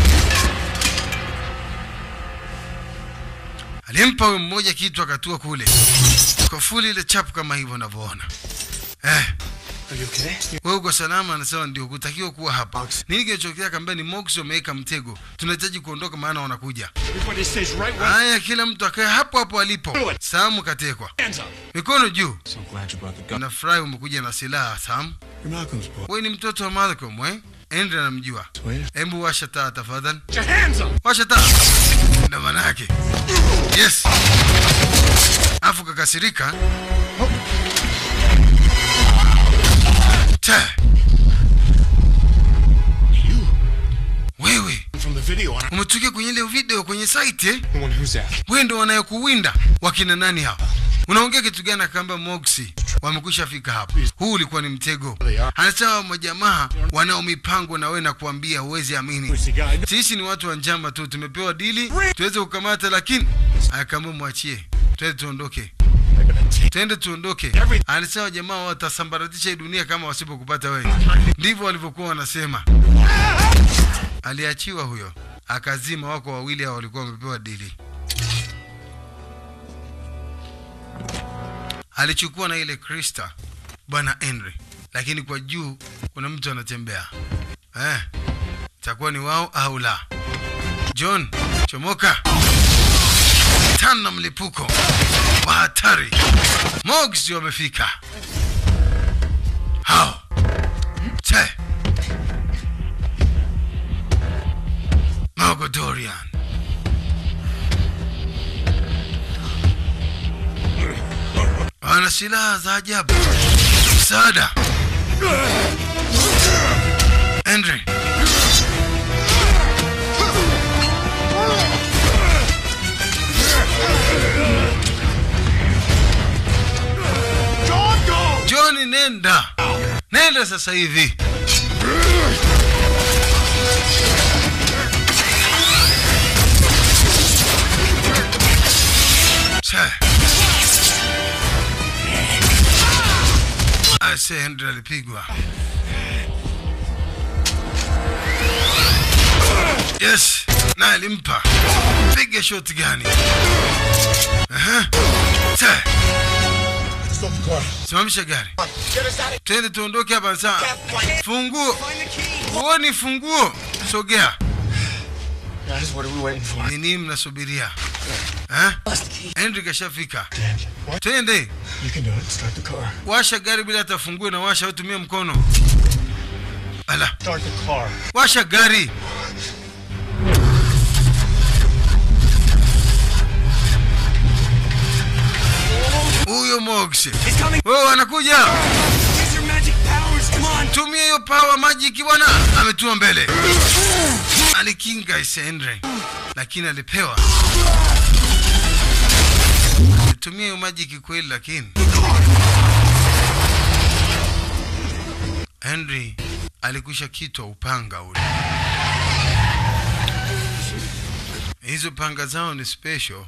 Alimpa huyo mmoja kitu akatua kule kwa fuli ile chapu kama hivyo unavyoona eh. Are you okay? Wewe uko salama? Anasema ndio, kutakiwa kuwa hapa. Nini kinachotokea? Kaambia ni Mox wameweka mtego, tunahitaji kuondoka, maana wanakuja. Everybody stays right where. Haya, kila mtu akae hapo hapo alipo. Samu katekwa, Hands up. mikono juu. So glad you brought the gun. Nafurahi umekuja na silaha Sam. You're Malcolm's boy. Wewe ni mtoto wa Malcolm eh? Andrew anamjua. Wait. Hebu washa taa tafadhali, Get your hands up. washa taa. Ndio maana yake. Yes. Afu kakasirika. Ta. Wewe From the video on umetokea kwenye ile video kwenye site eh? the one who's that? wewe ndo wanayekuwinda wakina nani hapa unaongea kitu gani akaamba moxi wamekwisha fika hapa huu ulikuwa ni mtego anasema majamaa wanao mipango na wewe na kuambia huwezi amini Where's the guy? sisi ni watu wa njama tu tumepewa dili tuweze kukamata lakini akaambia mwachie twende tuondoke They're gonna take twende tuondoke anasema jamaa watasambaratisha hii dunia kama wasipokupata wewe ndivyo walivyokuwa wanasema aliachiwa huyo akazima wako wawili hao walikuwa wamepewa dili alichukua na ile krista bwana henry lakini kwa juu kuna mtu anatembea eh, itakuwa ni wao au la john chomoka tana mlipuko wa hatari mogs wamefika hao te mogodorian wana silaha za ajabu msaada henry john nenda nenda sasa hivi Sir. Ase Henry alipigwa. Yes, na alimpa. Piga shot gani? Aha. Sir. Stop the car. Simamisha gari. Get us out of Twende tuondoke hapa sasa. here. Funguo. Find the key. Huoni funguo? Sogea. Guys, what are we waiting for? Ni nini mnasubiria? Eh? Henry kashafika. Dad, what? Twende. You can do it. Start the car. Washa gari bila hata funguo na washa au tumia mkono. Ala, Start the car. washa gari. Huyo Mox. Wewe anakuja. Use your magic powers. Come on. Tumia hiyo power magic bwana. Ametua mbele. Alikinga ise Henry. Lakini alipewa. Tumia hiyo magic kweli lakini. Henry alikwisha kitwa upanga ule. Hizo panga zao ni special.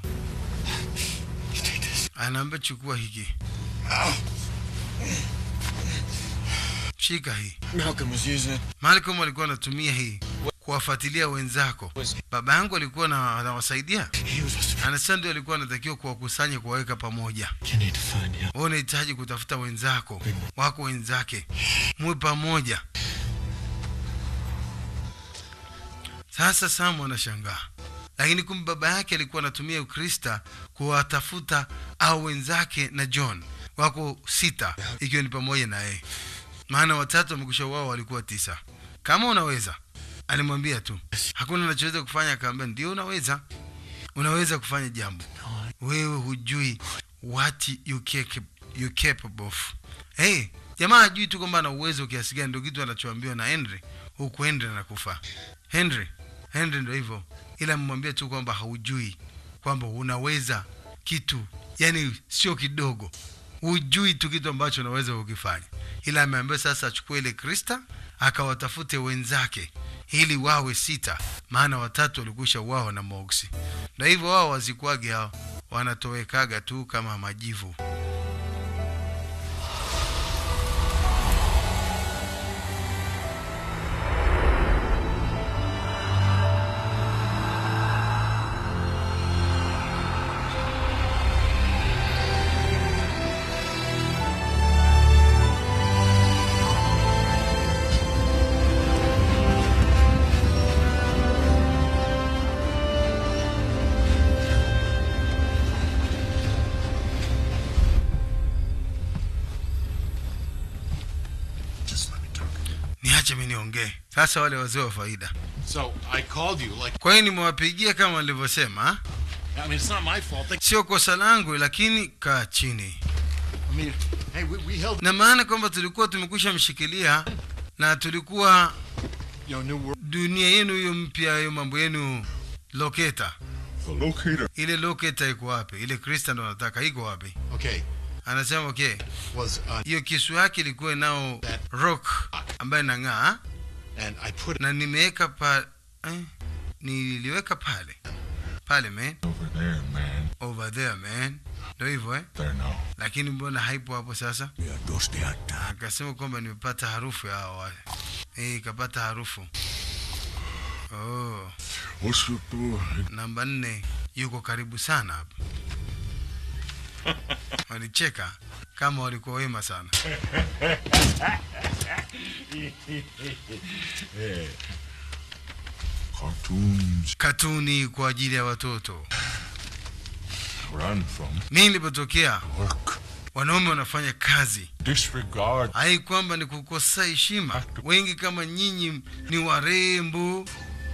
Anaambia chukua hiki. Shika hii. Malcolm was using it. Malcolm alikuwa anatumia hii kuwafuatilia wenzako. Baba yangu alikuwa na- anawasaidia. He was supposed to Anasema ndio alikuwa anatakiwa kuwakusanya kuwaweka pamoja. You need to find him. Wewe unahitaji kutafuta wenzako, wako wenzake, muwe pamoja. Sasa Samu anashangaa, lakini kumbe baba yake alikuwa anatumia Ukrista kuwatafuta au wenzake na John wako sita, ikiwa ni pamoja na yeye. maana watatu wamekusha wao walikuwa tisa kama unaweza alimwambia tu hakuna unachoweza kufanya akaambia ndio unaweza unaweza kufanya jambo wewe hujui what you, cap- you capable of hey, jamaa hajui tu kwamba ana uwezo kiasi gani ndio kitu anachoambiwa na henry huku henry anakufa henry henry ndo hivyo ila mmwambie tu kwamba haujui kwamba unaweza kitu yani sio kidogo hujui tu kitu ambacho unaweza kukifanya ila ameambiwa sasa achukue ile krista akawatafute wenzake ili wawe sita maana watatu walikusha wao na moksi na hivyo wao wazikwage hao wanatowekaga tu kama majivu niache mi niongee sasa wale wazee wa faida So I called you like kwa hiyo nimewapigia kama nilivyosema I mean it's not my fault. They, sio kosa langu lakini kaa chini I mean, hey, we, we held na maana kwamba tulikuwa tumekwisha mshikilia na tulikuwa you know New World. dunia yenu hiyo mpya hiyo mambo yenu loketa The locator ile loketa iko wapi ile krista ndo nataka iko wapi okay anasema okay was uh, hiyo kisu yake ilikuwa nao rock ambaye nang'aa and I put it na nimeweka pa eh, niliweka pale pale man over there, man. over there man ndo hivyo eh There now. lakini mbona haipo hapo sasa Yeah, those the akasema kwamba nimepata harufu ya hao wale eh kapata harufu oh What's the door? namba nne yuko karibu sana hapa walicheka kama walikuwa wema sana Cartoons. katuni kwa ajili ya watoto Where I'm from. mi nilipotokea Work. wanaume wanafanya kazi Disregard. hai kwamba ni kukosa heshima wengi kama nyinyi ni warembo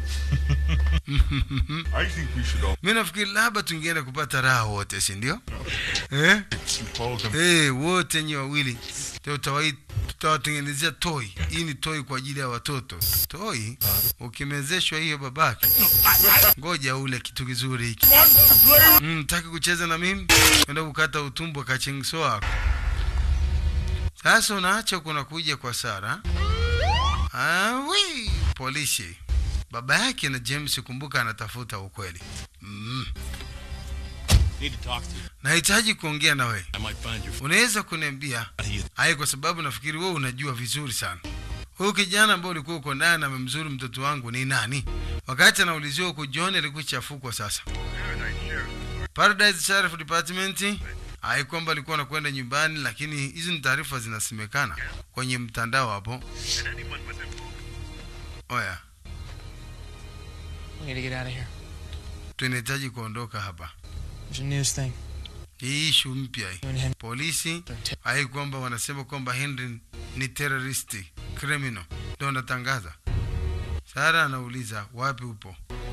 I think we should all mi nafikiri labda tungeenda kupata raha wote si ndio eh? call them. hey, wote nyi wawili tutawai- tutawatengenezea toi hii ni toi kwa ajili ya watoto toi ukimezeshwa hiyo babake ngoja ule kitu kizuri hiki mm, taki kucheza na mimi enda kukata utumbo kachingso wako sasa unaacha kuna kuja kwa sara awi polisi baba yake na james kumbuka anatafuta ukweli mm. Need to talk to you. nahitaji kuongea na wewe I might find your unaweza kuniambia hai kwa sababu nafikiri wewe unajua vizuri sana huyu kijana ambao ulikuwa uko naye na amemzuru mtoto wangu ni nani wakati anauliziwa huko john alikuwa chafukwa sasa paradise sheriff department hai kwamba alikuwa anakwenda nyumbani lakini hizi ni taarifa zinasemekana kwenye mtandao hapo oya We need to get out of here. tunahitaji kuondoka hapa There's a news thing. hii ishu mpya hii You and Henry polisi are te- hai kwamba wanasema kwamba henry ni terroristi criminal ndo wanatangaza sara anauliza wapi upo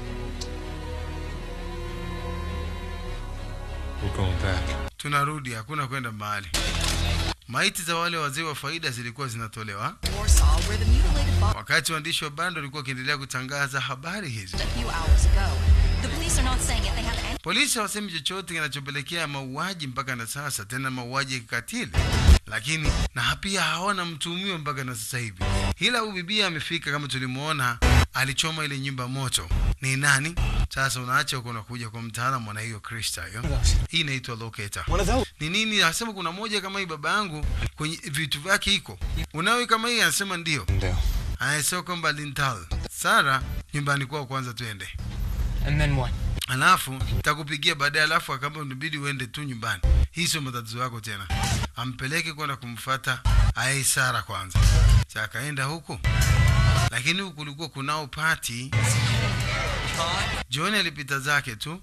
We're going back. tunarudi hakuna kwenda mahali maiti za wale wazee wa faida zilikuwa zinatolewa Warsaw, where the mutilated body wakati waandishi wa bando walikuwa wakiendelea kutangaza habari hizi a few hours ago. The police are not saying if they have any polisi hawasemi chochote kinachopelekea mauaji mpaka na sasa tena mauaji ya kikatili lakini na pia hawana mtuhumiwa mpaka na sasa hivi ila huyu bibia amefika kama tulimwona alichoma ile nyumba moto ni nani sasa unaacha huko unakuja kwa mtaalamu na hiyo krista hiyo hii inaitwa locator One of those. ni nini anasema kuna moja kama hii baba yangu kwenye vitu vyake iko unawe kama hii anasema ndio Ndio. anasema kwamba lintal sara nyumbani kwao kwanza twende And then what? alafu takupigia baadaye alafu akamba unabidi uende tu nyumbani hii sio matatizo yako tena ampeleke kwenda kumfata aye sara kwanza sa akaenda huku lakini huku kulikuwa kunao pati john alipita zake tu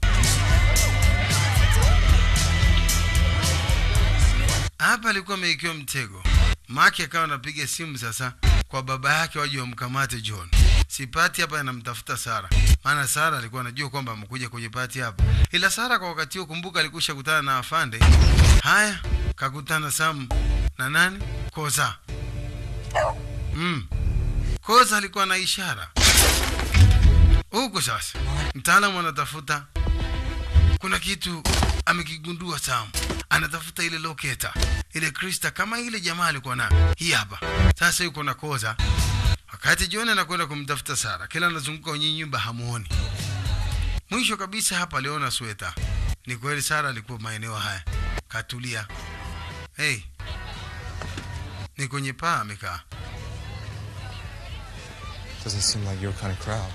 hapa alikuwa ameikiwa mtego Maki akawa anapiga simu sasa kwa baba yake waje wamkamate John. Si pati hapa anamtafuta Sara, maana Sara alikuwa anajua kwamba amekuja kwenye pati hapa, ila Sara kwa wakati huo, kumbuka, alikusha kutana na afande. Haya, kakutana Sam na nani, Koza. Mm. Koza alikuwa na ishara huku. Sasa mtaalamu anatafuta, kuna kitu amekigundua Sam, anatafuta ile loketa ile krista kama ile jamaa alikuwa nayo, hii hapa sasa. Yuko na Koza wakati John anakwenda kumtafuta Sara, kila anazunguka kwenye nyumba hamuoni. Mwisho kabisa hapa aliona sweta. Ni kweli Sara alikuwa maeneo haya, katulia. Hey, ni kwenye paa amekaa. Doesn't seem like your kind of crowd.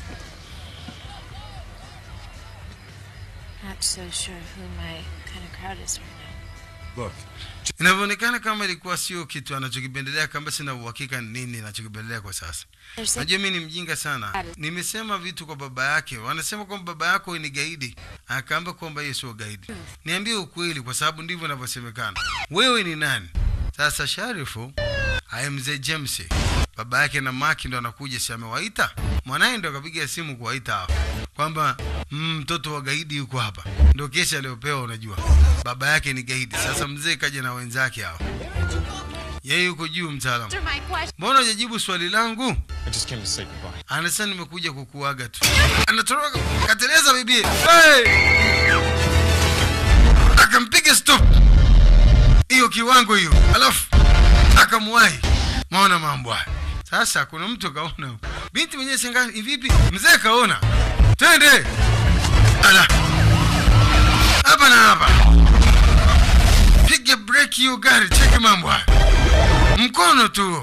Not so sure who my kind of crowd is right now. Look, Inavyoonekana kama ilikuwa sio kitu anachokipendelea, kama sina uhakika ni nini anachokipendelea kwa sasa. There's a Najua mimi ni mjinga sana. Nimesema vitu kwa baba yake, wanasema kwamba baba yako ni gaidi, akaamba kwamba yeye sio gaidi. Niambie ukweli, kwa sababu ndivyo inavyosemekana. Wewe ni nani? Sasa Sharifu aye mzee James, baba yake na Maki ndo anakuja, si amewaita mwanaye, ndo akapiga simu kuwaita hapa kwamba mm, mtoto wa gaidi yuko hapa, ndo kesi aliyopewa. Unajua baba yake ni gaidi. Sasa mzee kaja na wenzake hao, yeye yuko juu, mtaalamu. Answer my question. Mbona hujajibu swali langu? I just came to say goodbye. Anasema nimekuja kukuaga tu. Anatoroka kateleza bibi. Hey! Akampiga stop. Hiyo kiwango hiyo. Alafu akamwahi. Maona mambo haya. Sasa kuna mtu kaona. Binti mwenyewe singani vipi? Mzee kaona. Twende. Ala. Hapa na hapa. Piga break hiyo gari, cheki mambo haya. Mkono tu.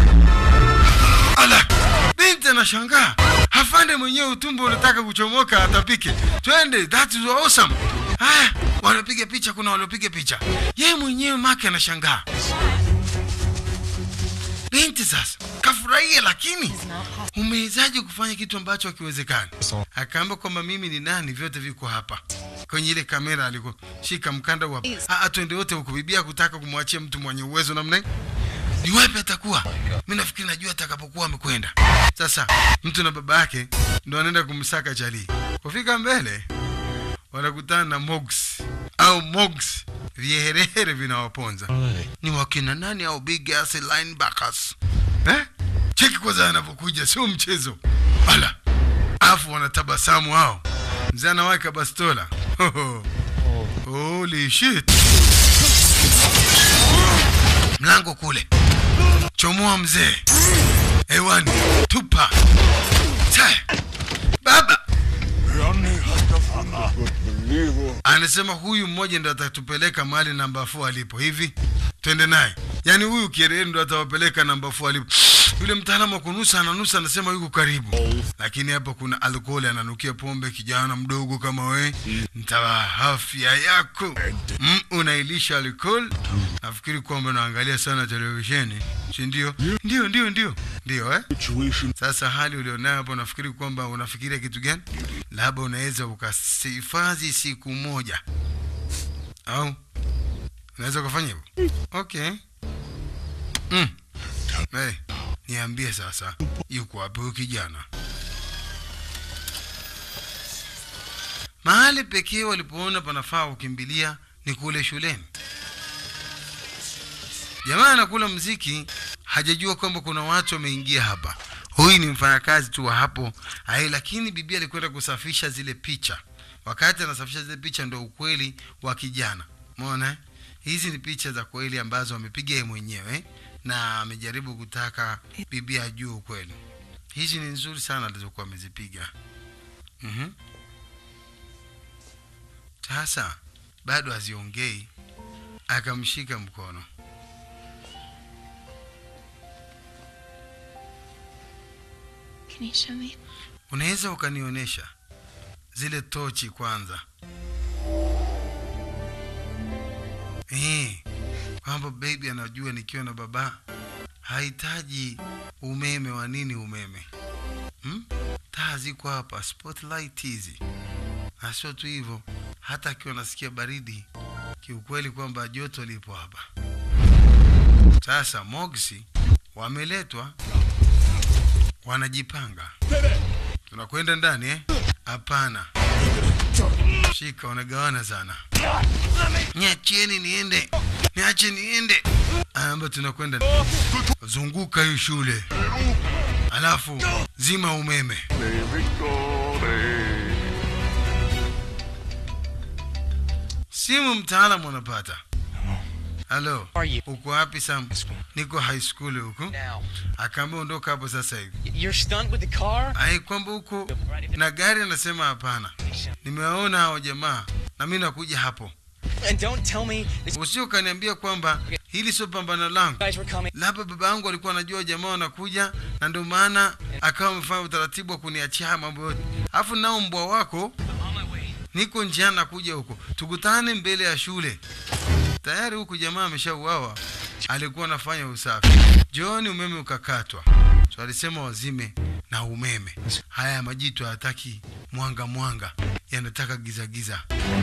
Ala, binti anashangaa, afande mwenyewe utumbo unataka kuchomoka, atapike. Twende, that is awesome. Haya, wanapiga picha, kuna waliopiga picha, yeye mwenyewe make anashangaa. Binti sasa kafurahia, lakini umewezaje kufanya kitu ambacho hakiwezekani? Akaamba kwamba mimi ni nani, vyote viko hapa kwenye ile kamera. Alikuwa shika mkanda wa ah, twende wote huko. Bibia kutaka kumwachia mtu mwenye uwezo namna hii ni wapi atakuwa? Mi nafikiri najua atakapokuwa amekwenda. Sasa mtu na baba yake ndo anaenda kumsaka Charlie. Kufika mbele wanakutana na Mogs au Mogs, viherehere vinawaponza. Ni wakina nani au big ass linebackers eh? Cheki kwanza anapokuja, sio mchezo. Ala, afu wanatabasamu hao, mzee anaweka bastola. Holy shit! Mlango kule chomoa mzee hewani, tupa Taya. baba anasema huyu mmoja ndo atatupeleka mahali namba 4 alipo hivi twende naye yaani huyu kierere ndo atawapeleka namba 4 alipo yule mtaalamu wa kunusa ananusa anasema yuko karibu lakini hapa kuna alkoholi ananukia pombe kijana mdogo kama we ntawa afya yako mm, unailisha alkohol nafikiri kwamba unaangalia sana televisheni si ndio ndio ndio ndio ndio eh? sasa hali ulionayo hapo nafikiri kwamba unafikiria kitu gani labda unaweza ukahifadhi siku moja au unaweza ukafanya hivyo okay mm. hey, niambie sasa yuko wapi huyu kijana mahali pekee walipoona panafaa kukimbilia ni kule shuleni jamaa anakula mziki hajajua kwamba kuna watu wameingia hapa huyu ni mfanyakazi tu wa hapo ai lakini bibi alikwenda kusafisha zile picha wakati anasafisha zile picha ndo ukweli wa kijana mona hizi ni picha za kweli ambazo amepiga yeye mwenyewe na amejaribu kutaka bibi ajue ukweli hizi ni nzuri sana alizokuwa amezipiga mm sasa bado haziongei akamshika mkono Can you show me? unaweza ukanionyesha zile tochi kwanza eh, kwamba baby anajua nikiwa na baba hahitaji umeme wa nini umeme hmm? taa ziko hapa spotlight hizi na sio tu hivyo hata akiwa nasikia baridi kiukweli kwamba joto lipo hapa Sasa Mogsi wameletwa, wanajipanga. Tunakwenda ndani eh? Hapana, shika, wanagawana sana. Niachieni niende, niache niende. Amba tunakwenda, zunguka hii shule, alafu zima umeme. Simu mtaalamu anapata. Halo, Are you? uko wapi Sam? Niko high school huku. Now, Akaambia ondoka hapo sasa hivi. you're stunned with the car? Ai, kwamba huko na gari, anasema hapana, nimewaona hao jamaa na mimi nakuja hapo. And don't tell me that you Usio kaniambia kwamba hili sio pambano langu. guys were coming. Labda baba yangu alikuwa anajua jamaa wanakuja, na ndio maana akawa amefanya utaratibu wa kuniachia haya mambo yote. Alafu nao mbwa wako, niko njiani nakuja huko, tukutane mbele ya shule. Tayari huku jamaa ameshauawa, alikuwa anafanya usafi. Jioni umeme ukakatwa, so alisema wazime na umeme. Haya majitu hayataki mwanga mwanga, yanataka giza giza.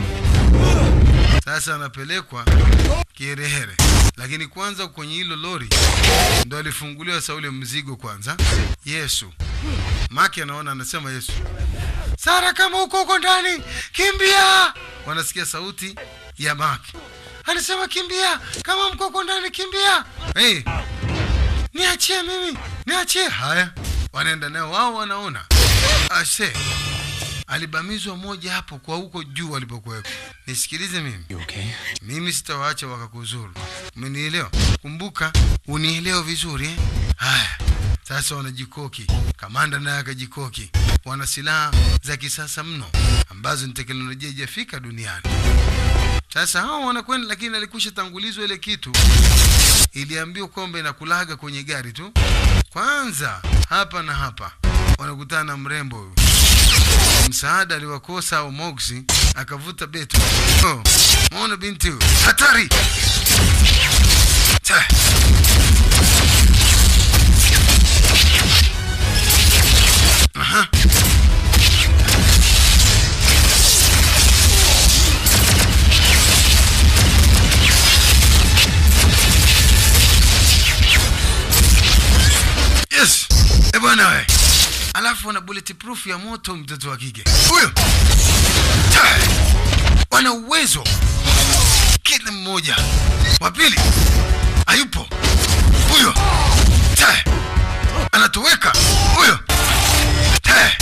Sasa anapelekwa Kiherehere, lakini kwanza kwenye hilo lori ndo alifunguliwa sa ule mzigo kwanza. Yesu Maki anaona, anasema Yesu, Sara, kama uko huko ndani kimbia. Wanasikia sauti ya Maki, anasema kimbia, kama mko huko ndani kimbia. Hey, niachie mimi, niachie. Haya, wanaenda nao, wao wanaona ashe alibamizwa moja hapo kwa huko juu walipokuwepo. Nisikilize mimi, You okay? mimi sitawaacha wakakuzuru. Umenielewa? Kumbuka unielewe vizuri eh? Haya, sasa wanajikoki, kamanda naye akajikoki, wana silaha za kisasa mno ambazo ni teknolojia ijafika duniani. Sasa hao wanakwenda, lakini alikusha tangulizwa ile kitu, iliambiwa kwamba inakulaga kwenye gari tu. Kwanza hapa na hapa wanakutana na mrembo huyu msaada aliwakosa au Mogsi akavuta beto. Oh, muone binti huyu hatari. Ta. Aha. Yes. Eh bwana we. Alafu wana bulletproof ya moto mtoto wa kike. Huyo. Ta. Wana uwezo kila mmoja. Wa pili hayupo. Huyo. Ta. Anatoweka. Huyo. Ta.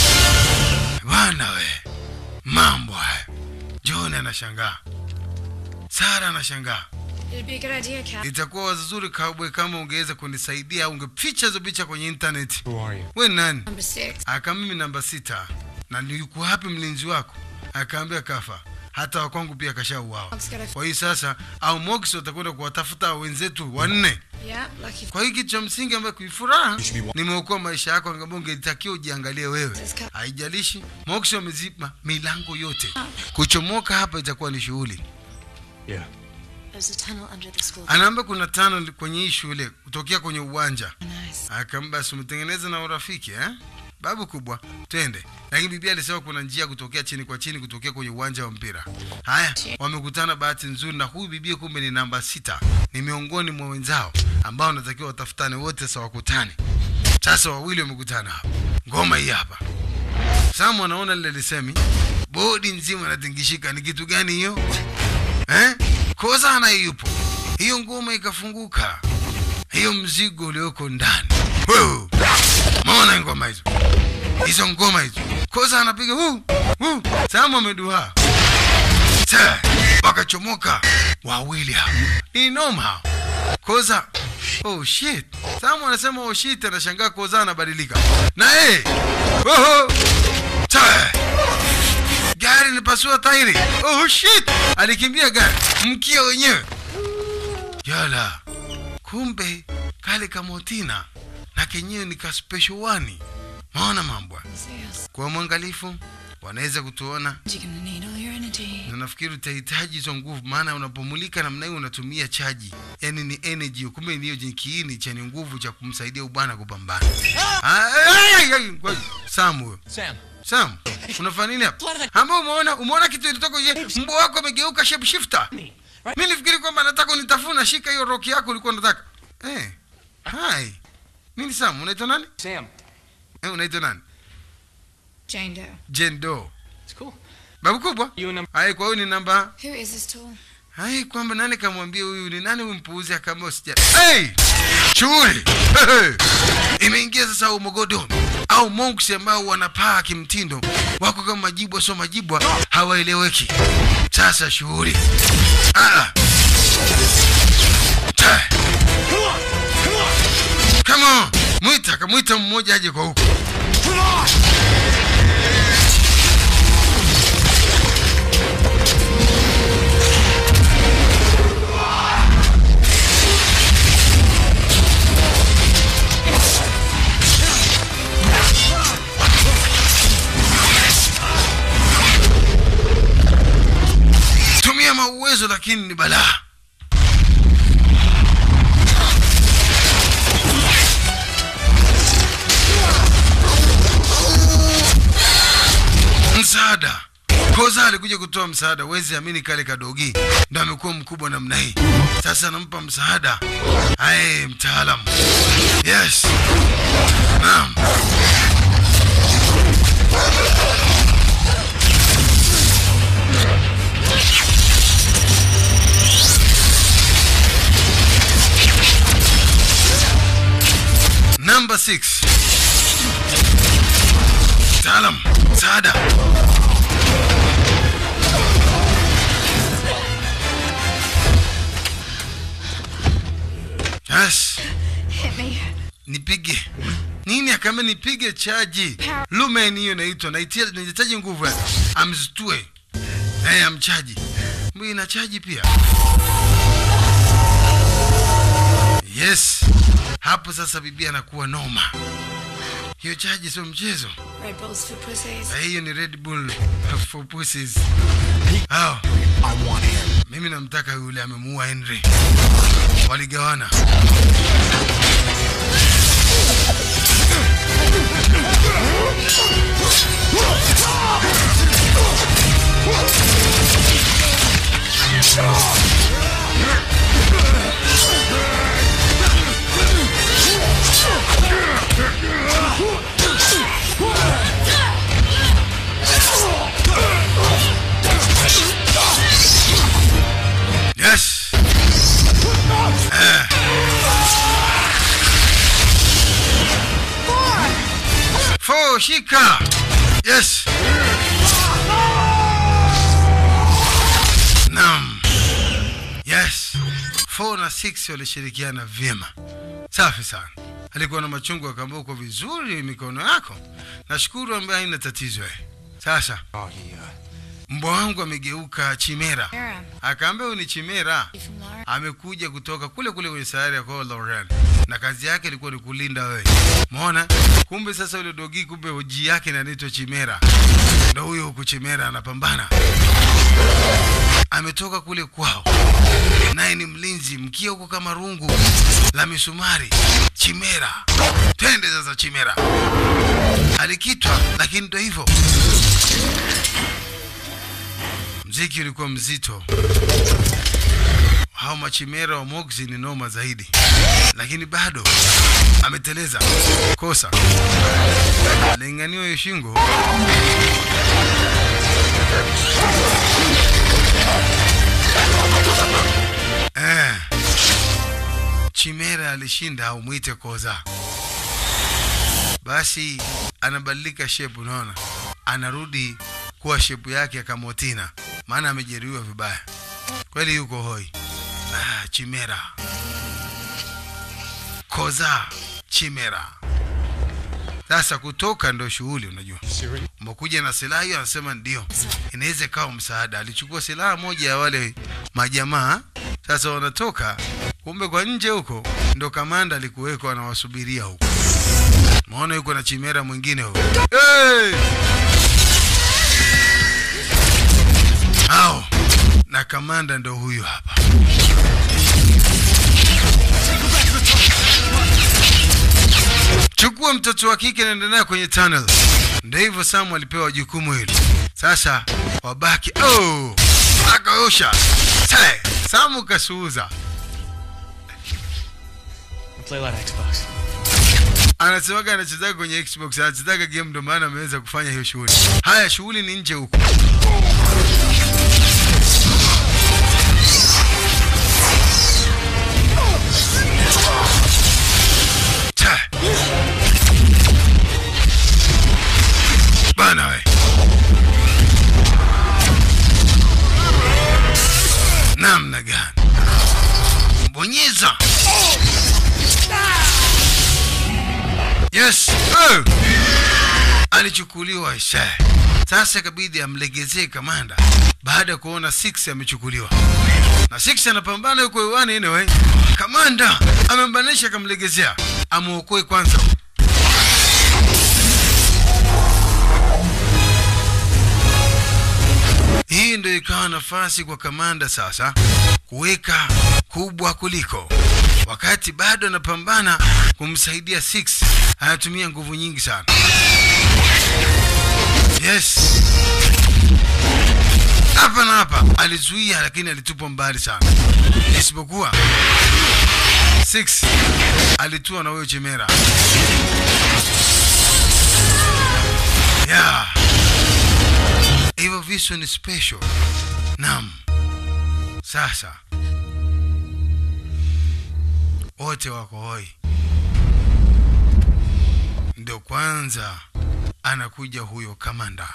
Bwana we. Mambo haya. John anashangaa. Sara anashangaa. It'd be a good idea, Cap. Itakuwa wazuri Cowboy kama ungeweza kunisaidia au ungeficha hizo picha kwenye internet. Who are you? We nani? Number six. Aka mimi namba sita. Na ni yuko wapi mlinzi wako? Akaambia kafa. Hata wakwangu pia kashauawa. Mog's got a- Kwa hiyo sasa au Mox watakwenda kuwatafuta wenzetu wanne. Yeah, lucky. Kwa hiyo kitu cha msingi ambayo kuifuraha nimeokoa maisha yako, angaambia ungetakiwa ujiangalie wewe. Haijalishi Mox wameziba milango yote. Kuchomoka hapa itakuwa ni shughuli. Yeah. There's a tunnel under the school. Anaambia kuna tano kwenye hii shule kutokea kwenye uwanja. Nice. Akamba si umetengeneza na urafiki eh? Babu kubwa, twende. Lakini bibi alisema kuna njia kutokea chini kwa chini kutokea kwenye uwanja wa mpira. Haya, wamekutana bahati nzuri na huyu bibi kumbe ni namba sita. Ni miongoni mwa wenzao ambao wanatakiwa watafutane wote sawa wakutane. Sasa wawili wamekutana hapa. Ngoma hii hapa. Samu anaona lile lisemi. Bodi nzima inatingishika. Ni kitu gani hiyo? Eh? Koza na yupo. Hiyo ngoma ikafunguka. Hiyo mzigo ulioko ndani. Wow. Maona ngoma hizo. Hizo ngoma hizo. Koza anapiga huu. Huu. Samu ameduha. Sa. Wakachomoka wawili hao. Ni noma hao. Koza. Oh shit. Samu anasema oh shit anashangaa Koza anabadilika. Na eh. Oho. Sa. Gari lipasua tairi. Oh shit. Alikimbia gari. Mkia wenyewe. Yala. Kumbe kale kamotina na kenyewe ni ka special one. Maona mambo. Yes. Kwa mwangalifu wanaweza kutuona You're gonna need all your energy. na nafikiri utahitaji hizo nguvu, maana unapomulika namna hiyo unatumia chaji, yaani ni energy. Kumbe ndiyo ji- kiini chenye nguvu cha kumsaidia ubwana kupambana. Ah, ai, ai, ai, ngoja. Sam huyo Sam, Sam, unafanya nini hapa? Ambao umeona umeona kitu ilitoka nje, mbwa wako amegeuka shape shifter. Mimi nilifikiri kwamba nataka unitafuna, shika hiyo roki yako ulikuwa unataka. Eh. Hi. Nini Sam? Unaitwa nani? Sam. Eh, unaitwa nani? Jane Doe. Jane Doe. It's cool. Babu kubwa? You and Hai, kwa hiyo ni namba Who is this tool? Hai, kwamba nani kamwambia huyu ni nani umpuuzi kama usija. Hey! Shughuli. Imeingia sasa umogodo au monks ambao wanapaa kimtindo wako kama majibwa sio majibwa hawaeleweki. Sasa shughuli. Ah. Ta. Come on. Mwita, kamwita mmoja aje kwa huko. Tumia mauwezo lakini ni balaa. Msaada. Koza alikuja kutoa msaada, wezi amini kale kadogi ndo amekuwa mkubwa namna hii. Sasa anampa msaada. Aye, mtaalamu. Yes. Naam. Number 6. Mtaalam, msaada. Yes. Hit me. Nipige. Nini akame nipige chaji. Lumen hiyo inaitwa naitia nahitaji nguvu yake. Amzitue. Eh, amchaji. Mbona ina chaji pia? Yes. Hapo sasa bibi anakuwa noma. Hiyo chaji sio mchezo. Red Bulls for pussies. Eh, Hiyo ni Red Bull for pussies. Oh. Mimi namtaka yule amemuua Henry. Waligawana. Yes. Eh. Four, shika. Yes. Naam. Yes. Four na six walishirikiana vyema. Safi sana. Alikuwa na machungu akaambia uko vizuri mikono yako. Nashukuru ambaye haina tatizo eh. Sasa Oh, he, uh, mbwa wangu amegeuka chimera. Mira. Akaambia huyu ni chimera. You from Laura? amekuja kutoka kule kule kwenye sayari ya kwao Lauren, na kazi yake ilikuwa ni kulinda wewe. Umeona? Kumbe sasa yule dogi, kumbe hoji yake inaitwa Chimera, ndo huyo huku Chimera anapambana. Ametoka kule kwao, naye ni mlinzi, mkia huko kama rungu la misumari. Chimera, twende sasa. Chimera alikitwa, lakini ndo hivyo, mziki ulikuwa mzito hao machimera wa Moxie ni noma zaidi, lakini bado ameteleza. Kosa alinganiwa hiyo shingo. Eh, chimera alishinda au mwite koza. Basi anabadilika shepu, unaona, anarudi kuwa shepu yake ya kamotina, maana amejeruhiwa vibaya kweli, yuko hoi. Ah, chimera koza chimera sasa kutoka ndo shughuli unajua umekuja na silaha hiyo anasema ndio inaweza ikawa msaada alichukua silaha moja ya wale majamaa sasa wanatoka kumbe kwa nje huko ndo kamanda alikuweko anawasubiria huko maona yuko na chimera mwingine huko hey! hao na kamanda ndo huyu hapa chukua mtoto wa kike naenda naye kwenye tunnel ndio hivyo samu alipewa jukumu hili sasa wabaki oh! akaosha Sai, samu kasuuza play a lot of Xbox. anasemaga anachezaga kwenye xbox anachezaga game ndo maana ameweza kufanya hiyo shughuli haya shughuli ni nje huko Ta. bana we namna gani bonyeza yes oh. alichukuliwa isha sasa ikabidi amlegezee kamanda baada ya kuona six amechukuliwa na six anapambana yuko hewani anyway kamanda amembanisha akamlegezea amwokoe kwanza hii ndio ikawa nafasi kwa kamanda sasa kuweka kubwa kuliko wakati bado anapambana kumsaidia six anatumia nguvu nyingi sana yes hapa na hapa alizuia lakini alitupwa mbali sana isipokuwa six alitua na huyo chemera yeah. hivyo visu ni special nam sasa wote wako hoi ndio kwanza anakuja huyo kamanda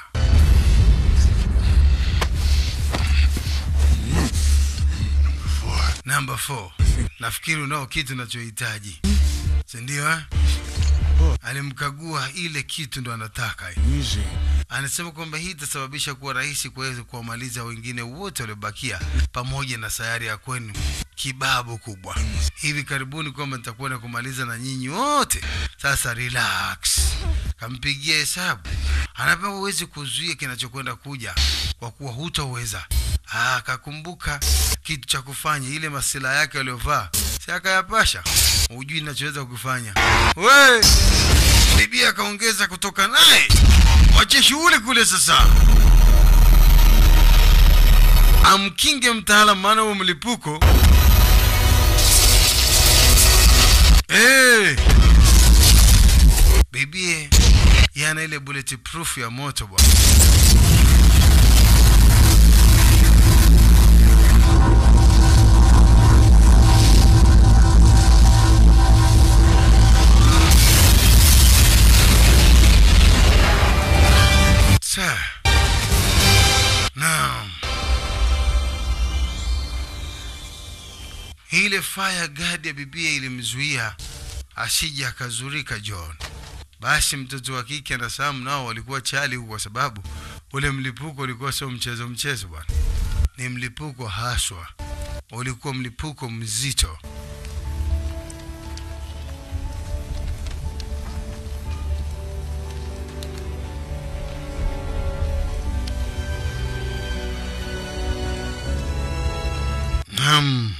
namba 4 nafikiri unao kitu unachohitaji sindio eh? alimkagua ile kitu ndo anataka anasema kwamba hii itasababisha kuwa rahisi kuweza kuwamaliza wengine wote waliobakia pamoja na sayari ya kwenu kibabu kubwa hivi karibuni kwamba nitakwenda kumaliza na nyinyi wote sasa relax kampigia hesabu anapewa huwezi kuzuia kinachokwenda kuja kwa kuwa hutaweza Ah, akakumbuka kitu cha kufanya ile masila yake aliyovaa si akayapasha hujui nachoweza kukifanya we bibi akaongeza kutoka naye wache shughuli kule sasa amkinge mtaalam maana huo mlipuko hey! bibie yana ile bullet proof ya moto bwana Sa. Naam. Ile fire guard ya bibia ilimzuia asije akazurika John. Basi mtoto wa kike na Sam nao walikuwa chali huko, kwa sababu ule mlipuko ulikuwa sio mchezo mchezo bwana, ni mlipuko haswa, ulikuwa mlipuko mzito. Naam,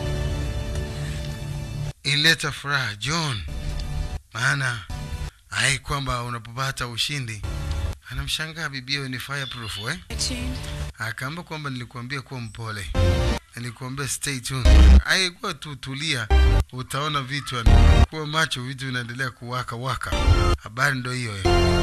ileta furaha John, maana hai kwamba unapopata ushindi anamshangaa bibia ni fireproof eh? Akaamba kwamba nilikuambia kuwa mpole, nilikuambia stay tuned. Haikuwa tu tulia, utaona vitu yani, kuwa macho, vitu vinaendelea kuwaka waka. Habari ndo hiyo eh.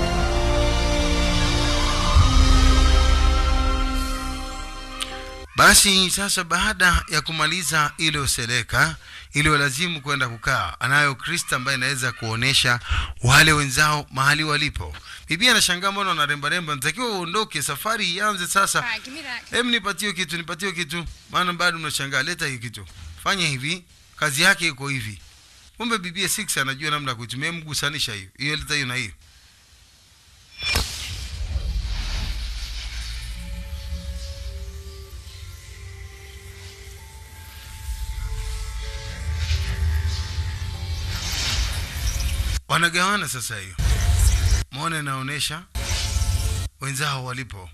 Basi sasa, baada ya kumaliza ile useleka iliyolazimu kwenda kukaa, anayo Krista ambaye inaweza kuonesha wale wenzao mahali walipo. Bibi anashangaa mbona wanarembaremba, natakiwa uondoke, safari ianze sasa. Alright, give me that. Hem, nipatie kitu, nipatie kitu, maana bado mnashangaa. Leta hiyo kitu, fanya hivi, kazi yake iko hivi. Kumbe bibi 6 anajua namna ya kuitumia. Mgusanisha hiyo hiyo, leta hiyo na hiyo. wanagawana sasa hiyo mwone naonesha wenzao walipo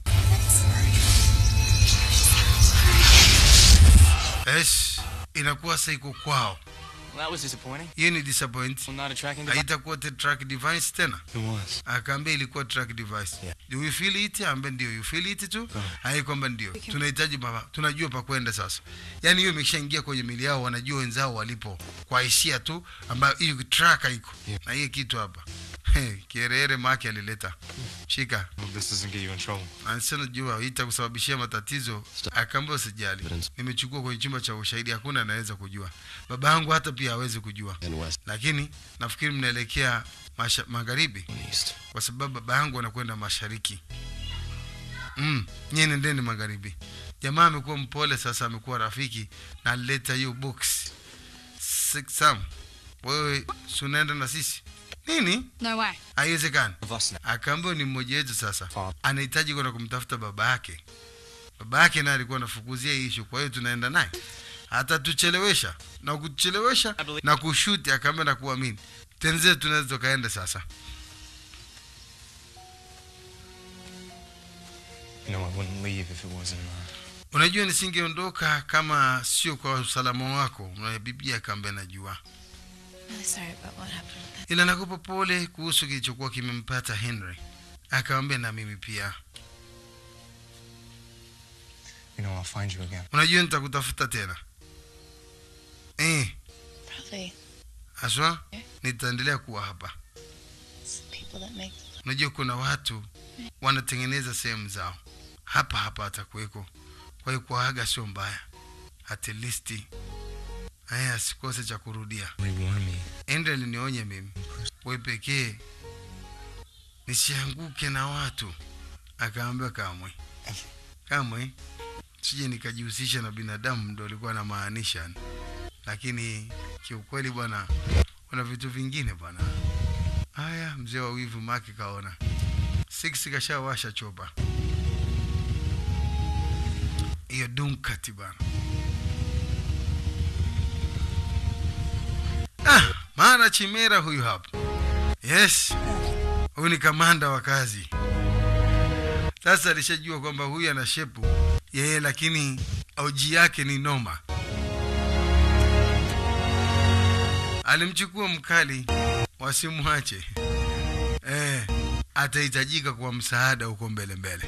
yes inakuwa sasa iko kwao Well, that was disappointing. hiyo ni disappoint Well, not a tracking device. haitakuwa te- track device tena It was. akaambia ilikuwa track device Yeah. do you feel it ambe ndio you feel it tu hai kwamba ndio tunahitaji baba tunajua pa kwenda sasa yani hiyo imeshaingia kwenye mili yao wanajua wenzao walipo kwa hisia tu ambayo hiyo track iko Yeah. na hiyo kitu hapa kierere maki alileta shika Well, this doesn't get you in trouble. anasema jua itakusababishia matatizo akaambia usijali nimechukua kwenye chumba cha ushahidi hakuna anaweza kujua baba yangu hata pia hawezi kujua lakini nafikiri mnaelekea masha- magharibi East. kwa sababu baba yangu anakwenda mashariki mm, nyie nendeni magharibi jamaa amekuwa mpole sasa amekuwa rafiki na alileta hiyo box Six Sam wewe si unaenda na sisi nini No way. haiwezekani Of us now. akaambiwa ni mmoja wetu sasa Father. anahitaji kwenda kumtafuta baba yake baba yake naye alikuwa anafukuzia hii ishu kwa hiyo tunaenda naye atatuchelewesha na kuchelewesha na kushuti akaambia na kuamini tenze tunaweza tukaenda sasa You know, I wouldn't leave if it wasn't. Uh, unajua nisingeondoka kama sio kwa usalama wako na bibi akaambia najua Really sorry about what happened with that. ila nakupa pole kuhusu kilichokuwa kimempata henry akawambia na mimi pia you know, I'll find you again. unajua nitakutafuta tena eh, Probably haswa nitaendelea kuwa hapa some people that make unajua kuna watu wanatengeneza sehemu zao hapa hapa atakuweko kwa hiyo kuaga sio mbaya at least aya asikose cha kurudia Rewarn me. ende alinionya mimi we pekee nisianguke na watu akaambia kamwe kamwe sije nikajihusisha na binadamu ndo alikuwa anamaanisha lakini kiukweli bwana kuna vitu vingine bwana haya mzee wa wivu maki kaona six kashawasha chopa hiyo dunkati bana ah, maana chimera huyu hapa yes huyu ni kamanda wa kazi sasa alishajua kwamba huyu ana shepu yeye lakini auji yake ni noma alimchukua mkali wasimwache eh, atahitajika kwa msaada huko mbele mbele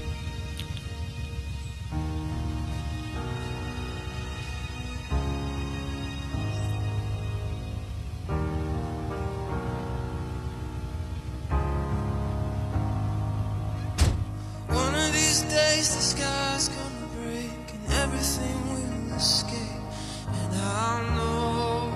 One of these days the sky's gonna break and everything will escape. And I'll know.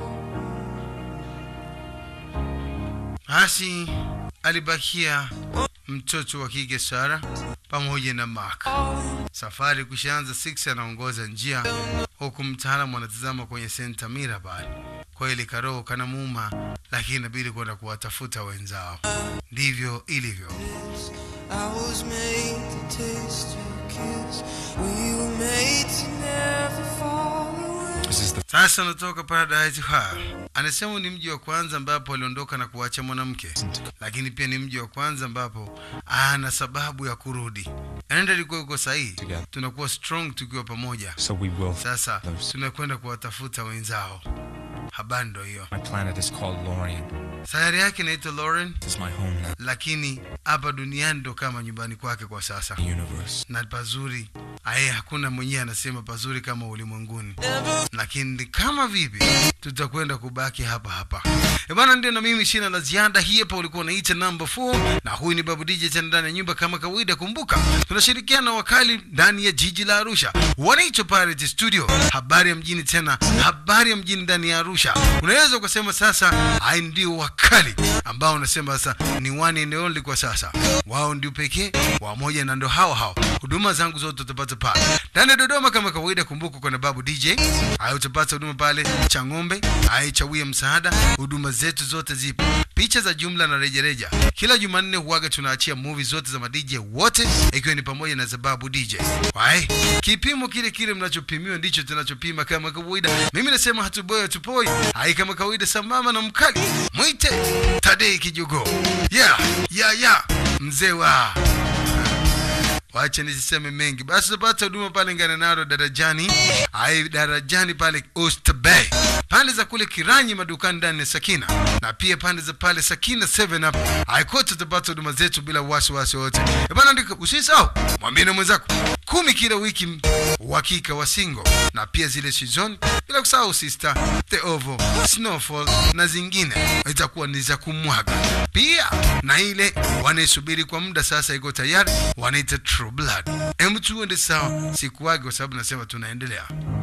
basi alibakia mtoto wa kike sara pamoja na mark safari kushaanza six anaongoza njia huku mtaalamu anatazama kwenye senta mirabal kweli karoho kanamuuma lakini inabidi kwenda kuwatafuta wenzao ndivyo ilivyo I was made to taste your kiss. We were made to never fall away. This is the sasa anatoka paradise ha anasema ni mji wa kwanza ambapo aliondoka na kuacha mwanamke lakini pia ni mji wa kwanza ambapo ana sababu ya kurudi anaenda alikuwa yuko sahihi Together. tunakuwa strong tukiwa pamoja so we will. sasa Those- tunakwenda kuwatafuta wenzao habari ndo hiyo My planet is called Lorien. sayari yake inaitwa lauren This is my home now. lakini hapa duniani ndo kama nyumbani kwake kwa sasa The universe. na pazuri aye hakuna mwenyewe anasema pazuri kama ulimwenguni Never lakini kama vipi tutakwenda kubaki hapa hapa E bwana ndio na mimi sina la ziada hii hapa ulikuwa unaita number 4 na huyu ni babu dj tena ndani ya nyumba kama kawaida kumbuka tunashirikiana na wakali ndani ya jiji la arusha wanaitwa pirate studio habari ya mjini tena habari ya mjini ndani ya arusha unaweza ukasema sasa ai ndio wakali ambao unasema sasa ni one and only kwa sasa wao ndio pekee wamoja na ndo hao hao huduma zangu zote utapata pale ndani ya dodoma kama kawaida kumbuka kuna babu dj haya utapata huduma pale cha ng'ombe aichawia msaada huduma zetu zote zipo picha za jumla na rejareja kila jumanne huaga tunaachia movie zote za madj wote ikiwa ni pamoja na za babu dj wae kipimo kile kile mnachopimiwa ndicho tunachopima kama kawaida mimi nasema hatuboi hatupoi hai kama kawaida sambamba na mkali mwite tadei kijogo yeah, yeah, yeah. mzee wa wache nisiseme mengi basi utapata huduma pale nganenaro darajani ai darajani pale Oyster Bay pande za kule kiranyi madukani ndani ya sakina na pia pande za pale sakina 7 up aikote utapata huduma zetu bila wasiwasi wote Eh bana andika usisahau mwambie na mwenzako kumi kila wiki uhakika wa singo na pia zile season bila kusahau sister the ovo snowfall na zingine itakuwa ni za kumwaga pia na ile wanaisubiri kwa muda sasa iko tayari wanaita true blood hem tuende sawa sikuwage kwa sababu nasema tunaendelea